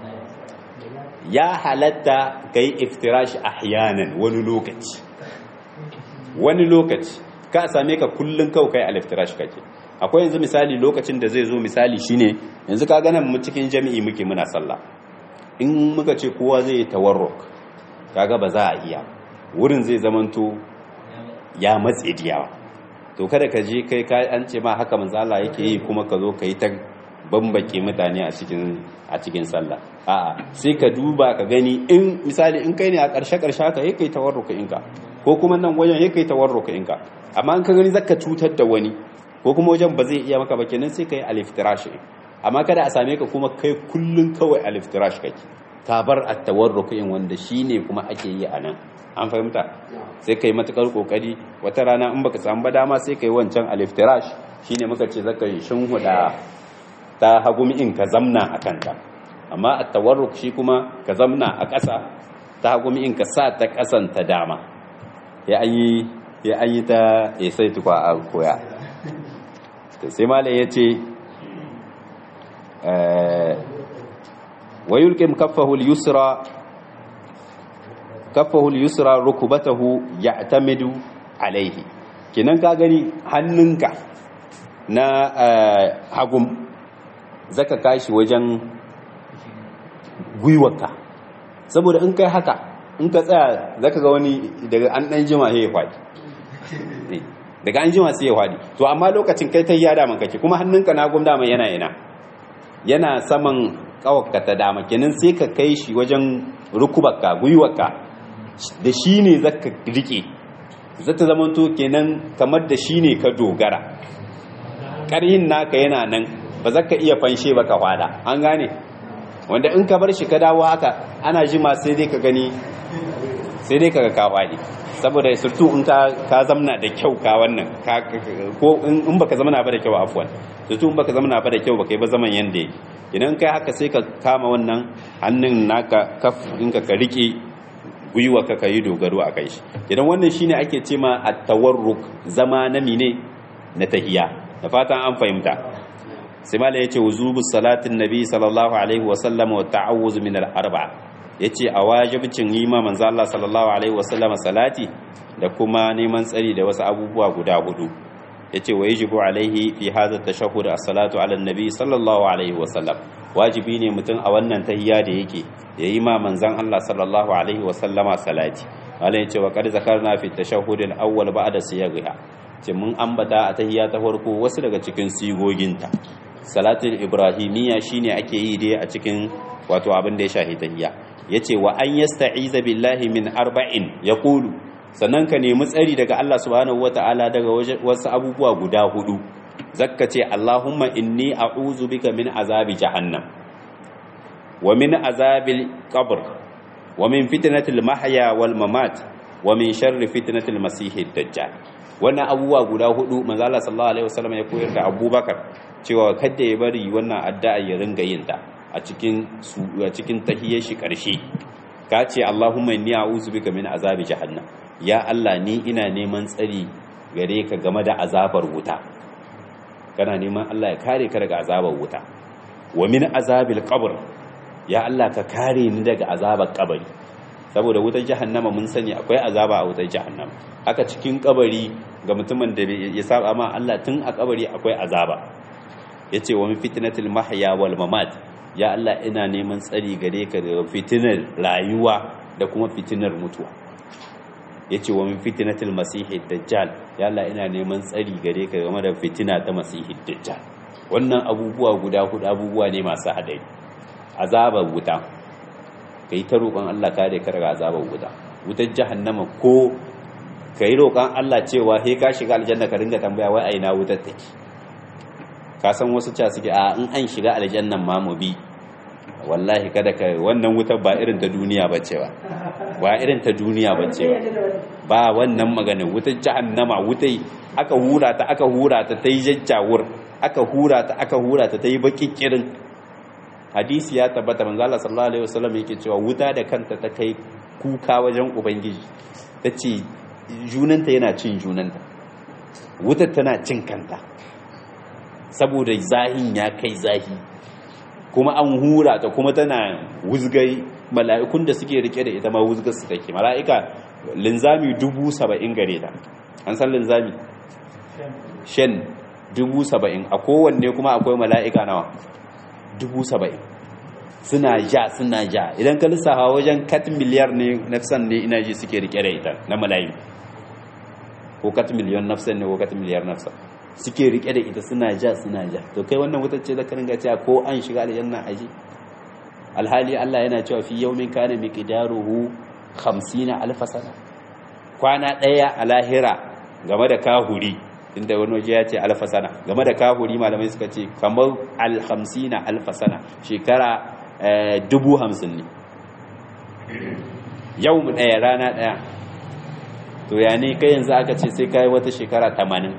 ya halatta kai iftirash ahyanan wani lokaci wani lokaci ka same ka kullun kau kai al-iftirash kake akwai yanzu misali lokacin da zai zo misali shine yanzu ka ganin mu cikin jami'i muke muna sallah in muka ce kowa zai yi tawarruk kaga ba za a iya wurin zai zamanto ya matse diyawa to kada ka je kai ka an ce ma haka manzo Allah yake yi kuma ka zo ka yi ta bambake mutane a cikin a cikin sallah a'a sai ka duba ka gani in misali in kai ne a ƙarshe ƙarshe haka yake tawarruka inka ko kuma nan wajen yake tawarruka inka amma in ka gani zaka cutar da wani ko kuma wajen ba zai iya maka ba kenan sai ka yi aliftirash amma kada a same ka kuma kai kullun kawai aliftirash kake ka bar at-tawarruk in wanda shine kuma ake yi a nan an fahimta sai kai matukar kokari wata rana in baka samu ba dama sai kai wancan aliftirash shine muka ce zaka yi shinhuda ta hagumi in ka zamna a kanta amma at-tawarruk shi kuma ka zamna a ƙasa ta hagumi in ka sa ta ƙasan ta dama ya an yi ya an yi ta ya sai tukwa a koya sai malai ya ce wa yulqim kaffahu al-yusra kaffahu al-yusra rukubatahu ya'tamidu alayhi kinan ka gani hannunka na hagum zaka kashi wajen gwiwarka saboda in kai haka in ka tsaya zaka ga wani daga an dan jima sai ya faɗi daga an jima sai ya faɗi to amma lokacin kai ta yada man kake kuma hannunka na gum dama yana yana yana saman kawakka ta dama kenan sai ka kai shi wajen rukubarka gwiwarka da shi ne zaka rike zata zamanto kenan kamar da shi ne ka dogara ƙarhin naka yana nan ba za ka iya fanshe ba ka hwada an gane wanda in ka bar shi ka dawo haka ana jima sai dai ka gani sai dai ka ga ka hwade saboda surtu in ka zamna da kyau ka wannan ko in baka zamna ba da kyau afwan surtu in baka zamna ba da kyau baka yi ba zaman yanda yake idan kai haka sai ka kama wannan hannun naka kaf in ka ka rike gwiwa ka yi dogaro a kai shi idan wannan shine ake ce ma at-tawarruk zama na mine na tahiya da fatan an fahimta sai mala yace wuzubu salatin nabi sallallahu alaihi wa sallam wa ta'awuz min al-arba yace a wajibcin yi ma manzo Allah sallallahu alaihi wasallam salati da kuma neman tsari da wasu abubuwa guda hudu yace wa yajibu alaihi fi hadha tashahhud as-salatu ala nabi sallallahu alaihi wasallam wajibi ne mutum a wannan tahiyya da yake yayi ma manzon Allah sallallahu alaihi wasallama salati Allah yace wa qad zakarna fi tashahhud al-awwal ba'da siyaghiha ce mun ambata a tahiyya ta farko wasu daga cikin sigoginta salatul ibrahimiyya shine ake yi dai a cikin wato abin da ya shahi tahiyya yace wa an yasta'iza billahi min arba'in yaqulu sannan ka nemi tsari daga Allah subhanahu wata'ala daga wasu abubuwa guda hudu zakka ce Allahumma inni a'udhu bika min azabi jahannam wa min azabil qabr wa min fitnatil mahya wal mamat wa min sharri fitnatil masihid dajjal wannan abubuwa guda hudu manzo Allah sallallahu alaihi wasallam ya koyar da Abubakar cewa kada ya bari wannan addu'a ya ringa yin ta a cikin a cikin tahiyyar shi karshe ka ce Allahumma inni a'udhu bika min azabi jahannam ya Allah ni ina neman tsari gare ka game da azabar wuta kana neman Allah ya kare ka daga azabar wuta wa min azabil qabr ya Allah ka kare ni daga azabar kabari saboda wutar jahannama mun sani akwai azaba a wutar jahannama haka cikin kabari ga mutumin da ya saba ma Allah tun a kabari akwai azaba yace wa min fitnatil mahya wal mamat ya Allah ina neman tsari gare ka daga fitinar rayuwa da kuma fitinar mutuwa yace wa min fitnatil masihid dajjal ya Allah ina neman tsari gare ka game da fitina ta masihid dajjal wannan abubuwa guda hudu abubuwa ne masu hadari azabar wuta kai ta roƙon Allah kare ka daga azabar wuta wutar jahannama ko kai roƙon Allah cewa he ka shiga aljanna ka ringa tambaya wai aina wutar take ka san wasu ca suke a in an shiga aljannan ma mu bi wallahi kada ka wannan wutar ba irin ta duniya bace ba ba irin ta duniya bace ba ba wannan maganin wutar jahannama wutai aka hura ta aka hura ta ta yi jajjawur aka hura ta aka hura ta ta yi bakikirin hadisi ya tabbata manzo Allah sallallahu alaihi wasallam yake cewa wuta da kanta ta kai kuka wajen ubangiji tace junanta yana cin junanta wutar tana cin kanta saboda zahin ya kai zahi kuma an hura ta kuma tana wuzgai mala'ikun da suke rike da ita ma wuzgar su take mala'ika linzami dubu saba'in gare ta an san linzami shan dubu saba'in a kowanne kuma akwai mala'ika nawa dubu saba'in suna ja suna ja idan ka lissafa wajen kat miliyar ne nafsan ne ina ji suke rike da ita na malayi ko kat miliyon nafsan ne ko kat miliyar nafsan suke rike da ita suna ja suna ja to kai wannan wutar ce zaka ringa cewa ko an shiga aljanna aji alhali Allah yana cewa fi yawmin kana miqdaruhu 50 alf sana kwana daya a lahira game da kahuri inda wani waje ya ce alfa sana game da kahuri malamai suka ce kamar alhamsina alfa sana shekara dubu hamsin ne yau mu ɗaya rana ɗaya to ya ne kai yanzu aka ce sai kai wata shekara tamanin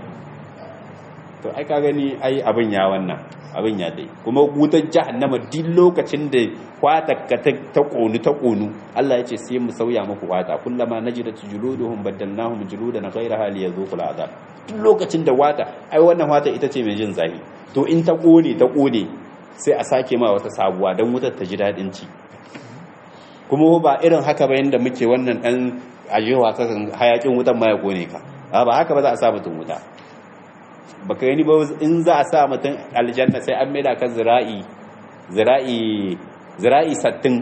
to ai ka gani ai abin ya wannan abin ya dai kuma wutar jahannama duk lokacin da kwata ka ta konu ta konu Allah ya ce sai mu sauya muku kwata kullama najidat juluduhum baddalnahum juludan ghayraha liyazuqul azab duk lokacin da wata ai wannan wata ita ce mai jin zahi to in ta kone ta kone sai a sake ma wata sabuwa don wutar ta ji daɗin ci kuma ba irin haka ba yadda muke wannan ɗan ajewa ta hayakin wutan ma ya kone ka ba haka ba za a sa mutum wuta ba ka gani ba in za a sa mutum aljanna sai an maida kan zira'i zira'i zira'i sattin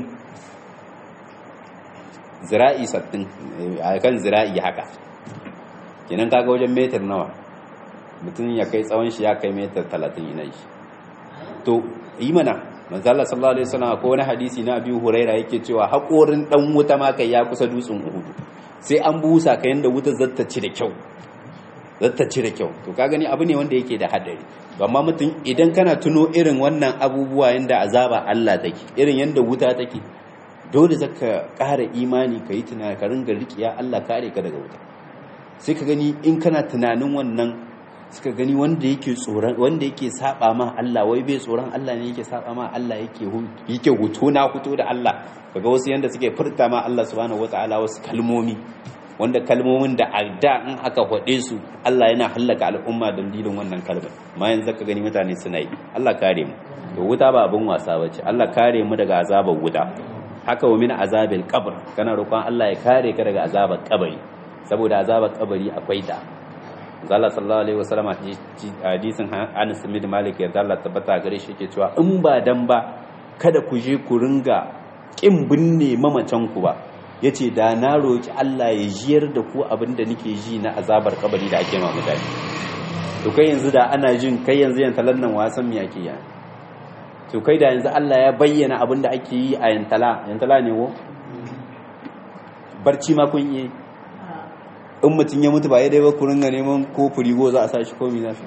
zira'i sattin a kan zira'i haka kenan kaga wajen metar nawa mutum ya kai tsawon shi ya kai metar talatin yana shi to yi mana manzala sallallahu alaihi wasallam ko wani hadisi na Abi Huraira yake cewa haƙorin dan wuta ma kai ya kusa dutsen Uhud sai an busa ka yanda wuta zata ci da kyau zata ci da kyau to ka gani abu ne wanda yake da hadari amma mutum idan kana tuno irin wannan abubuwa yanda azaba Allah take irin yanda wuta take dole zaka ƙara imani ka yi tunani ka ringa riƙiya Allah kare ka daga wuta sai ka gani in kana tunanin wannan suka gani wanda yake tsoron wanda yake saba ma Allah wai bai tsoron Allah ne yake saba ma Allah yake yake huto na huto da Allah kaga wasu yanda suke furta ma Allah subhanahu wataala wasu kalmomi wanda kalmomin da a da in aka faɗe su Allah yana hallaka al'umma dalilin wannan kalmar ma yanzu ka gani mutane suna yi Allah kare mu to wuta ba abin wasa bace Allah kare mu daga azabar wuta haka wa min azabil qabr kana roƙon Allah ya kare ka daga azabar kabari saboda azabar kabari akwai ta Allah sallallahu alaihi wasallam hadisin Anas bin Malik ya Allah tabbata gare shi yake cewa in ba dan ba kada ku je ku ringa kin binne mamacin ku ba yace da na roki Allah ya jiyar da ku abinda nake ji na azabar kabari da ake ma mutane to kai yanzu da ana jin kai yanzu yan talan nan wasan me yake ya to kai da yanzu Allah ya bayyana abinda ake yi a yantala yantala ne wo barci ma kun yi in mutum ya mutu ba ya dai ba ku ringa neman ko furigo za a sa shi komi za su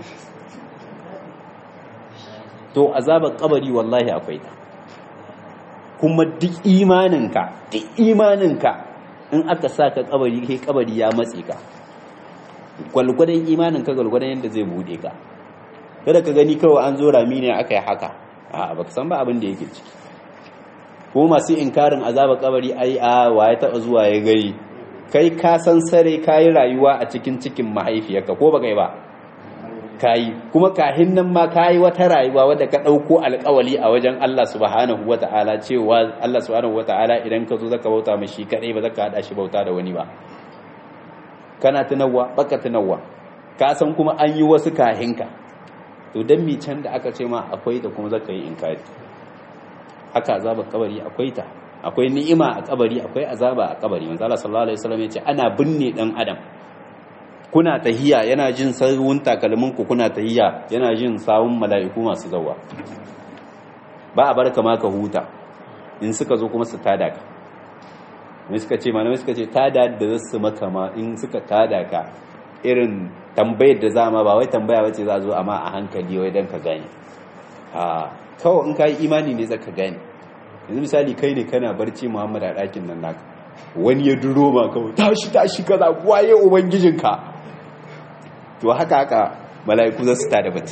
to azabar kabari wallahi akwai ta kuma duk imaninka duk imaninka in aka sa ka kabari kai kabari ya matse ka gwalgwadon imaninka gwalgwadon yadda zai bude ka kada ka gani kawai an zo rami ne aka yi haka a baka san ba abin da yake ciki ko masu inkarin azabar kabari ai a waye taba zuwa ya gari kai ka san sare kayi rayuwa a cikin cikin mahaifiyarka ko baka yi ba kayi kuma kahin nan ma kayi wata rayuwa wadda ka ɗauko alƙawali a wajen Allah subhanahu wata'ala cewa Allah subhanahu wata'ala idan ka zo zaka bauta mashi kadai ba zaka hada shi bauta da wani ba kana tunawa baka tunawa ka san kuma an yi wasu kahinka to dan mi can da aka ce ma akwai da kuma zaka yi inkari haka azabar kabari akwai ta akwai ni'ima a kabari akwai azaba a kabari manzo Allah sallallahu alaihi wasallam yace ana binne dan adam kuna tahiya yana jin sawun takalmin ku kuna tahiya yana jin sawun mala'iku masu zawa ba a barka ma ka huta in suka zo kuma su tada ka mai suka ce malamai suka ce tada da za su maka ma in suka tada ka irin tambayar da za ma ba wai tambaya bace za zo amma a hankali wai dan ka gane a kawai in ka yi imani ne zaka gane yanzu misali kai ne kana barci muhammad a ɗakin nan naka wani ya duro ma kawai tashi tashi kaza waye ubangijinka to haka haka mala'iku za su tada bata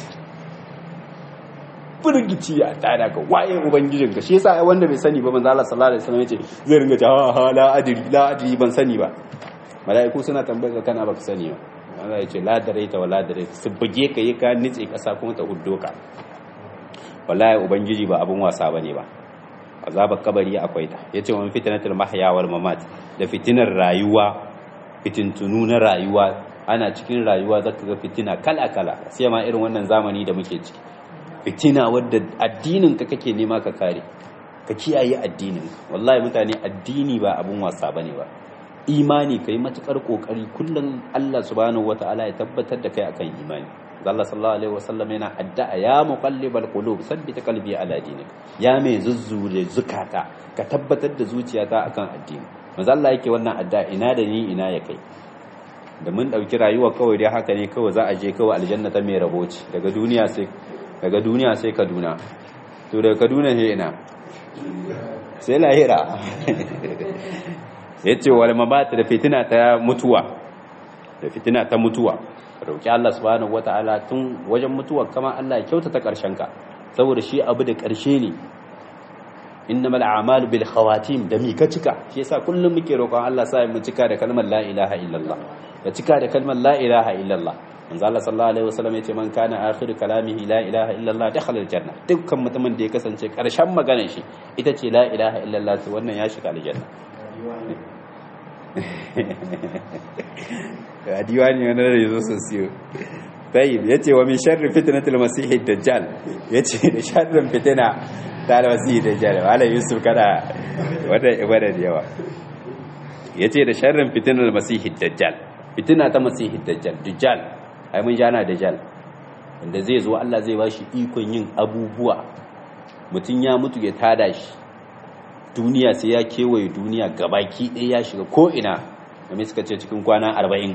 firgici ya tada ka waye ubangijinka shi yasa wanda bai sani ba manzo Allah sallallahu alaihi wasallam yace zai ringa ta ha la adri la adri ban sani ba mala'iku suna tambayar ka kana baka sani ba Allah ya ce la daraita wa la daraita su buge ka yi ka nitse kasa kuma ta huddo ka wallahi ubangiji ba abun wasa bane ba azabar kabari akwai ta yace wa fitnatul mahya wal mamat da fitinar rayuwa fitintunu na rayuwa ana cikin rayuwa zaka ga fitina kala kala sai ma irin wannan zamani da muke ciki fitina wadda addinin ka kake nema ka kare ka kiyaye addinin wallahi mutane addini ba abun wasa bane ba imani kai matukar kokari kullum Allah subhanahu wataala ya tabbatar da kai akan imani Allah sallallahu alaihi wasallam yana addu'a ya muqallibal qulub sabbit qalbi ala dinik ya mai zuzzure zukata ka tabbatar da zuciyata akan addini manzo Allah yake wannan addu'a ina da ni ina ya kai da mun dauki rayuwa kawai dai haka ne kawai za a je kawai aljanna ta mai raboci daga duniya sai daga duniya sai Kaduna to daga Kaduna sai ina sai lahira yace wal mabat da fitina ta mutuwa da fitina ta mutuwa roƙi Allah subhanahu wata'ala tun wajen mutuwar kama Allah ya kyautata ƙarshen ka saboda shi abu da ƙarshe ne innamal a'malu bil khawatim da mi ka cika shi yasa kullum muke roƙon Allah sa mu cika da kalmar la ilaha illallah da cika da kalmar la ilaha illallah manzo Allah sallallahu alaihi wasallam yace man kana akhiru kalamihi la ilaha illallah dakhala aljanna dukkan mutumin da ya kasance ƙarshen maganar shi ita ce la ilaha illallah to wannan ya shiga aljanna a diwani wani da yazo sun siyo tayyib yace wa min sharri fitnatil masih dajjal yace da sharrin fitina ta da masih dajjal wala yusuf kada wanda ibada da yawa yace da sharrin fitnatil masih dajjal fitina ta masih dajjal dajjal ai mun jana dajjal wanda zai zo Allah zai bashi ikon yin abubuwa mutun ya mutu ya tada shi duniya sai ya kewaye duniya gabaki ɗaya ya shiga ko ina domin suka ce cikin kwana arba'in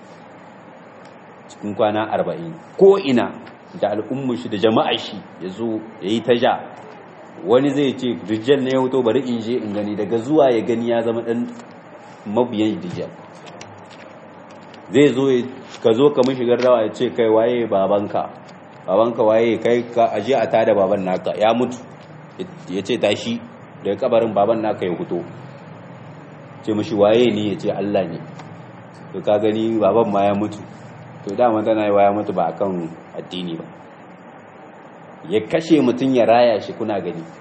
cikin kwana arba'in ko ina da al'ummar shi da jama'a shi ya zo ya yi ta ja wani zai ce dijjal ne ya wuto bari in je in gani daga zuwa ya gani ya zama ɗan mabiyan dijjal zai zo ka zo ka shigar rawa ya ce kai waye babanka babanka waye kai ka aje a tada baban naka ya mutu ya ce tashi daga kabarin baban naka ya fito ce mashi waye ne ya ce Allah ne to ka gani baban ma ya mutu to dama tana yi ya mutu ba akan addini ba ya kashe mutum ya raya shi kuna gani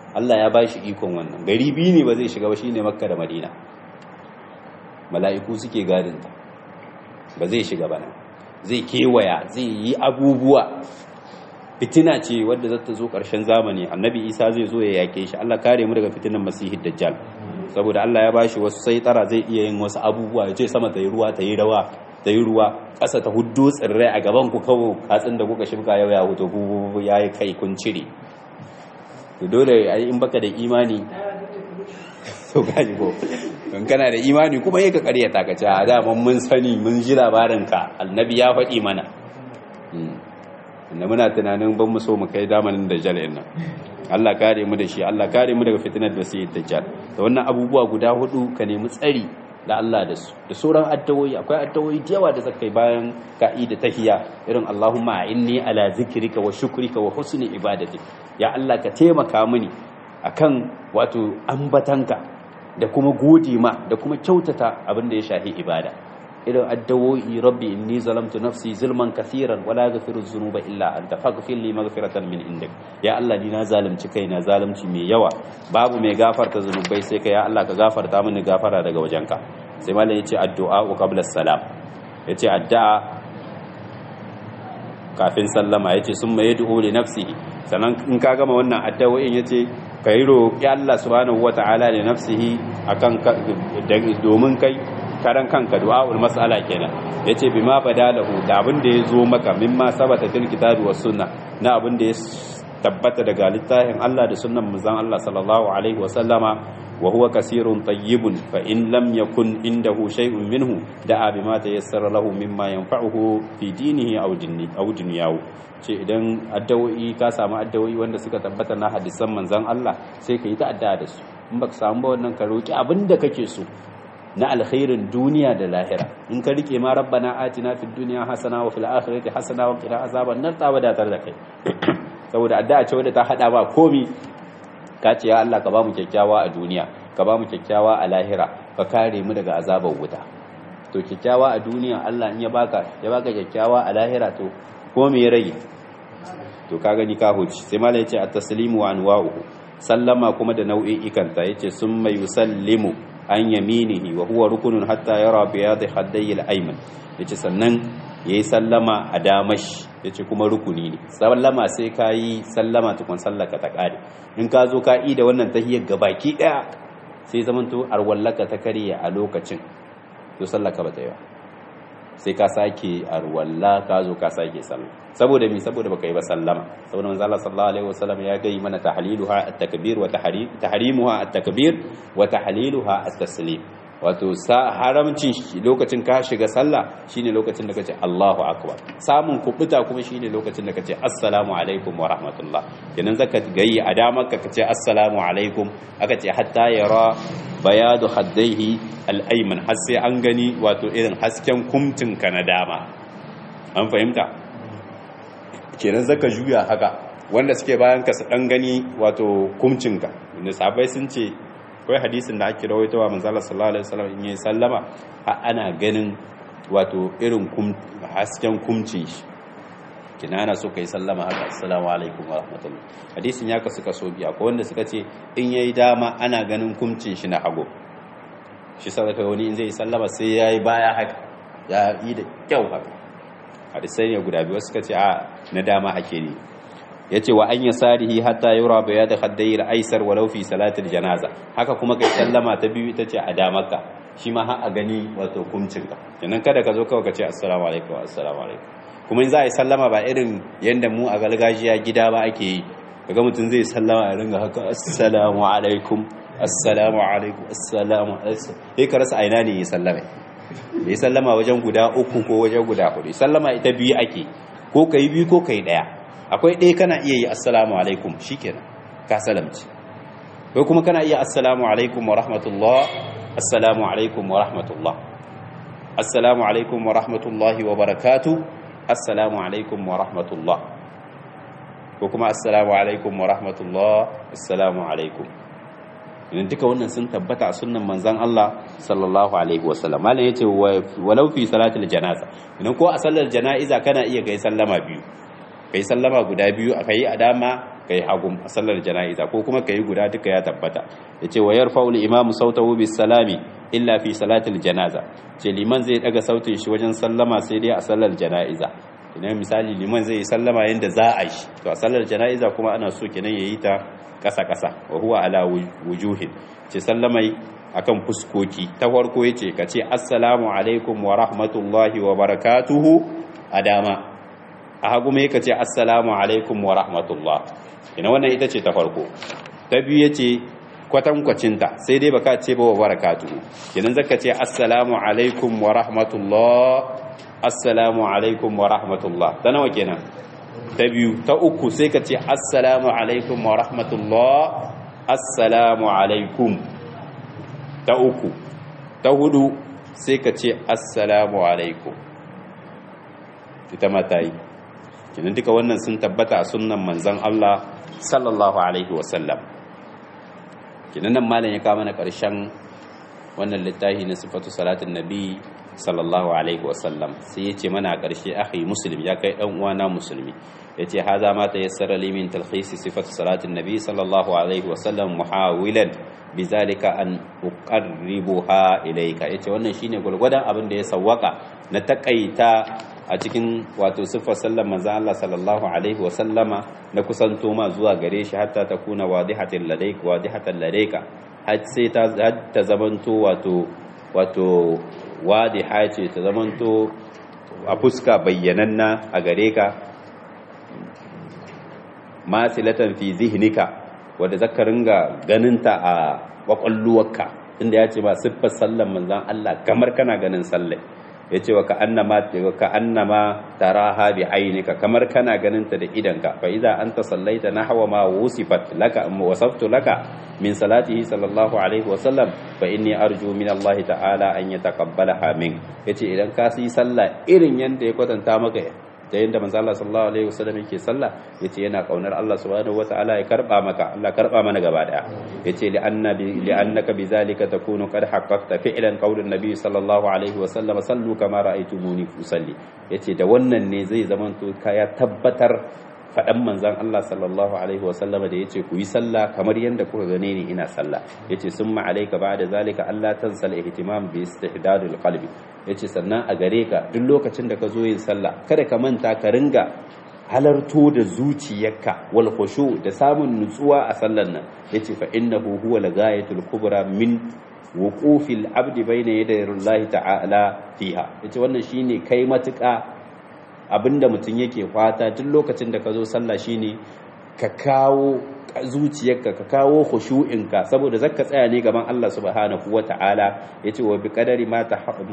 Allah ya bashi ikon wannan gari biyu ne ba zai shiga ba shine Makka da Madina mala'iku suke gadin ta ba zai shiga ba nan zai kewaya zai yi abubuwa fitina ce wadda za ta zo ƙarshen zamani annabi isa zai zo ya yake shi allah kare mu daga fitinan masihid dajjal saboda allah ya bashi wasu sai tara zai iya yin wasu abubuwa ya ce sama ta yi ruwa ta yi rawa ta yi ruwa ƙasa ta huddo tsirrai a gaban ku kawo katsin da kuka shimka yau ya hoto ku ya yi kai kun cire to dole in baka da imani to gaji ko in kana da imani kuma yi ka karyata ka ce a daman mun sani mun ji labarinka annabi ya faɗi mana inda muna tunanin ban mu so mu kai zamanin dajjal ɗin nan Allah kare mu da shi Allah kare mu daga fitinar da sai dajjal da wannan abubuwa guda hudu ka nemi tsari da Allah da su da sauran addawoyi akwai addawoyi da yawa da zakai bayan ka'ida tahiyya irin Allahumma inni ala zikrika wa shukrika wa husni ibadati ya Allah ka taimaka mini akan wato ambatanka da kuma gode ma da kuma kyautata abin da ya shafi ibada irin addawoyi rabbi inni zalamtu nafsi zulman kathiran wala yaghfiru dhunuba illa anta faghfir li maghfiratan min indik ya Allah ni na zalunci kaina zalunci mai yawa babu mai gafarta zunubai sai kai ya Allah ka gafarta mini gafara daga wajenka sai mallan yace addu'a qabla salam yace addu'a kafin sallama yace summa yad'u li nafsihi sannan in ka gama wannan addu'o'in yace ka yi roƙi Allah subhanahu wata'ala da nafsihi akan domin kai karan kanka du'a'ul mas'ala kenan yace bima badalahu da abin da ya zo maka mimma sabata fil kitabi was sunna na abin da ya tabbata daga littafin Allah da sunnan manzon Allah sallallahu alaihi wasallama wa huwa kasirun tayyibun fa in lam yakun indahu shay'un minhu da'a bima tayassara lahu mimma yanfa'uhu fi dinihi aw dinni aw dunyahu ce idan addawoyi ka samu addawoyi wanda suka tabbata na hadisan manzon Allah sai ka yi ta addu'a da su in baka samu ba wannan ka roki abin da kake so na alkhairin duniya da lahira in ka rike ma rabbana atina fid dunya hasana wa fil akhirati hasana wa qina azaban nar ta wadatar da kai saboda addu'a ce wadda ta hada ba komi ka ce ya Allah ka ba mu kyakkyawa a duniya ka ba mu kyakkyawa a lahira ka kare mu daga azabar wuta to kyakkyawa a duniya Allah in ya baka ya baka kyakkyawa a lahira to ko me ya rage to ka gani ka huci sai malai yace at-taslimu wa anwa'uhu sallama kuma da nau'i'ikanta yace summa yusallimu an yaminihi wa huwa rukunun hatta yara biyadi haddai al-ayman yace sannan yayi sallama a damashi yace kuma rukuni ne sallama sai kayi sallama tukun sallaka ta kare in ka zo ka yi da wannan tahiyyar gabaki daya sai zamanto arwallaka ta kare a lokacin to sallaka ba ta yi ba sai ka sake arwalla ka zo ka sake sallah saboda mi saboda baka yi ba sallama saboda manzo Allah sallallahu alaihi wasallam ya gai mana tahliluha at-takbir wa tahrim tahrimuha at-takbir wa tahliluha at-taslim wato sa haramcin lokacin ka shiga sallah shine lokacin da kace Allahu akbar samun kubuta kuma shine lokacin da kace assalamu alaikum wa rahmatullah kenan zaka gayi a damar ka kace assalamu alaikum aka ce hatta yara bayadu haddaihi al-ayman har sai an gani wato irin hasken kumtin ka na dama an fahimta kenan zaka juya haka wanda suke bayan ka su dan gani wato kumcin ka inda sahabbai sun ce akwai hadisin da ake rawaitowa manzala sallallahu alaihi wasallam in yi sallama a ana ganin wato irin hasken kumcin shi kina ana so kai sallama haka assalamu alaikum wa rahmatullah hadisin ya kasu kaso biya akwai wanda suka ce in yayi dama ana ganin kumcin shi na hago shi sadaka wani in zai sallama sai yayi baya haka ya yi da kyau haka hadisai ne guda biyu suka ce a na dama ake ne yace wa an yasarihi hatta yura bayad khaddai al-aysar walau fi salatil janaza haka kuma kai sallama ta biyu ita ce a damaka shi ma har a gani wato kumcin ka kenan kada ka zo kawai ka ce assalamu alaikum assalamu alaikum kuma in za a yi sallama ba irin yanda mu a gargajiya gida ba ake yi kaga mutum zai sallama a ringa haka assalamu alaikum assalamu alaikum assalamu alaikum sai ka rasa aina ne ya sallama ya sallama wajen guda uku ko wajen guda hudu sallama ita biyu ake ko kai biyu ko kai daya akwai ɗaya kana iya yi assalamu alaikum shikenan ka salamci ko kuma kana iya assalamu alaikum wa rahmatullah assalamu alaikum wa rahmatullah assalamu alaikum wa rahmatullahi wa barakatuh assalamu alaikum wa rahmatullah ko kuma assalamu alaikum wa rahmatullah assalamu alaikum idan duka wannan sun tabbata a sunnan manzon Allah sallallahu alaihi wasallam malam yace walau fi salatil janaza idan ko a sallar jana'iza kana iya kai sallama biyu kai sallama guda biyu a kai a dama kai hagum a sallar jana'iza ko kuma kai guda duka ya tabbata yace wa yarfa'u al-imam sautahu bis salami illa fi salatil janaza ce liman zai daga sautin shi wajen sallama sai dai a sallar jana'iza idan misali liman zai yi sallama yanda za a yi to a sallar jana'iza kuma ana so kenan yayi ta kasa kasa wa huwa ala wujuhin ce sallamai akan fuskoki ta farko yace ka ce assalamu alaikum wa rahmatullahi wa barakatuhu a dama a hagu mai ka ce assalamu alaikum wa rahmatullah ina wannan ita ce ta farko ta biyu yace kwatankwacinta sai dai baka ce ba wa barakatuhu kenan zaka ce assalamu alaikum wa rahmatullah assalamu alaikum wa rahmatullah ta nawa kenan ta biyu ta uku sai ka ce assalamu alaikum wa rahmatullah assalamu alaikum ta uku ta hudu sai ka ce assalamu alaikum ita mata yi kinan duka wannan sun tabbata a sunnan manzon Allah sallallahu alaihi wasallam kinan nan malam ya kama na karshen wannan littafi na sifatu salatin nabi sallallahu alaihi wasallam sai ya ce mana a ƙarshe akhi muslim ya kai ɗan uwana musulmi ya ce haza ma ta yassara limin talhisi sifatu salatin nabi sallallahu alaihi wasallam muhawilan bizalika an uqarribuha ilayka yace wannan shine gurgurdan abin da ya sawwaka na takaita a cikin wato siffar sallar manzon Allah sallallahu alaihi wa sallama na kusanto ma zuwa gare shi hatta ta kuna wadihatan ladayka wadihatan ladayka har sai ta ta zamanto wato wato wadiha ce ta zamanto a fuska bayyananna a gare ka masilatan fi zihnika wadda zaka ringa ganinta a kwakwalluwarka inda ya ce ba siffar sallan manzan Allah kamar kana ganin sallai ya ce wa ka'annama ka'annama taraha bi ainika kamar kana ganin ta da idanka fa idza anta sallaita nahwa ma wusifat laka wasaftu laka min salatihi sallallahu alaihi wa sallam fa inni arju min Allah ta'ala an yataqabbalaha min yace idan ka yi sallah irin yanda ya kwatanta maka da yadda manzo Allah sallallahu alaihi wasallam yake sallah yace yana kaunar Allah subhanahu wataala ya karba maka Allah karba mana gaba daya yace li annabi li annaka bizalika takunu qad haqqaqta fi'lan qaulun nabi sallallahu alaihi wasallam sallu kama ra'aytumuni usalli yace da wannan ne zai zamanto ka ya tabbatar faɗan manzan Allah sallallahu alaihi wasallama da yace ku yi sallah kamar yadda kuka gane ni ina sallah yace summa alayka ba'da zalika Allah tansal ihtimam bi istihdadil qalbi yace sannan a gare ka duk lokacin da ka zo yin sallah kada ka manta ka ringa halarto da zuciyarka wal khushu da samun nutsuwa a sallan nan yace fa innahu huwa lagayatul kubra min wuqufil abdi bayna yaday Allah ta'ala fiha yace wannan shine kai matuƙa abinda mutum yake fata duk lokacin da ka zo sallah shine ka kawo zuciyarka ka kawo khushu'inka saboda zaka tsaya ne gaban Allah subhanahu wata'ala yace wa biqadari ma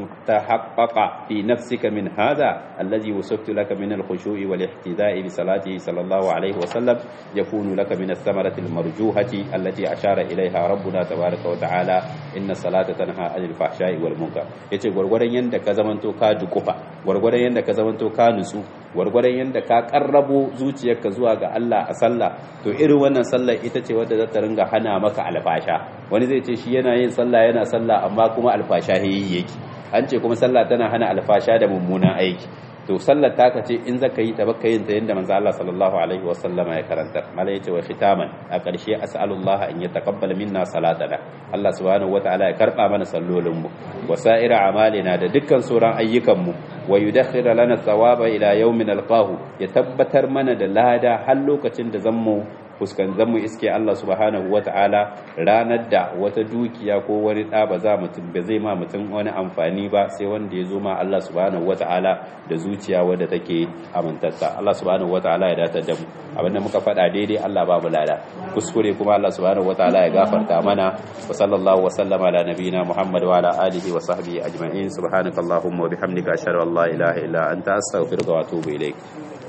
tahaqqaqa fi nafsika min hadha allazi wasaftu laka min al-khushu'i wal ihtida'i bi salatihi sallallahu alayhi wa sallam yakunu laka min ath-thamarati al-marjuhati allati ashara ilayha rabbuna tabaaraka wa ta'ala inna salata tanha 'anil fahsha'i wal munkar yace gurgurdan yanda ka zamanto ka dukufa gurgurdan yanda ka zamanto ka nutsu gurgurdan yanda ka karrabo zuciyarka zuwa ga Allah a sallah to irin wannan sallar ita ce wadda za ta ringa hana maka alfasha wani zai ce shi yana yin sallah yana sallah amma kuma alfasha yayi yake an ce kuma sallah tana hana alfasha da mummunan aiki to sallar taka ce in zaka yi ta baka yin ta yanda manzo Allah sallallahu alaihi wa sallama ya karantar mala yace wa khitaman a ƙarshe as'alullah an yataqabbal minna salatana Allah subhanahu wataala ya karba mana sallolin mu wa sa'ira amalina da dukkan sauran ayyukan mu wa yudakhira lana thawaba ila yawmin alqahu ya tabbatar mana da lada har lokacin da zammu fuskan zamu iske Allah subhanahu wata'ala ranar da wata dukiya ko wani ɗa ba za mutum ba zai ma mutum wani amfani ba sai wanda ya zo ma Allah subhanahu wata'ala da zuciya wadda take amintatta Allah subhanahu wata'ala ya datar da mu abinda muka faɗa daidai Allah ba mu lada kuskure kuma Allah subhanahu wata'ala ya gafarta mana wa sallallahu wa sallama ala nabiyina Muhammad wa ala alihi wa sahbihi ajma'in subhanakallahumma wa bihamdika ashhadu an la ilaha illa anta astaghfiruka wa atubu ilaik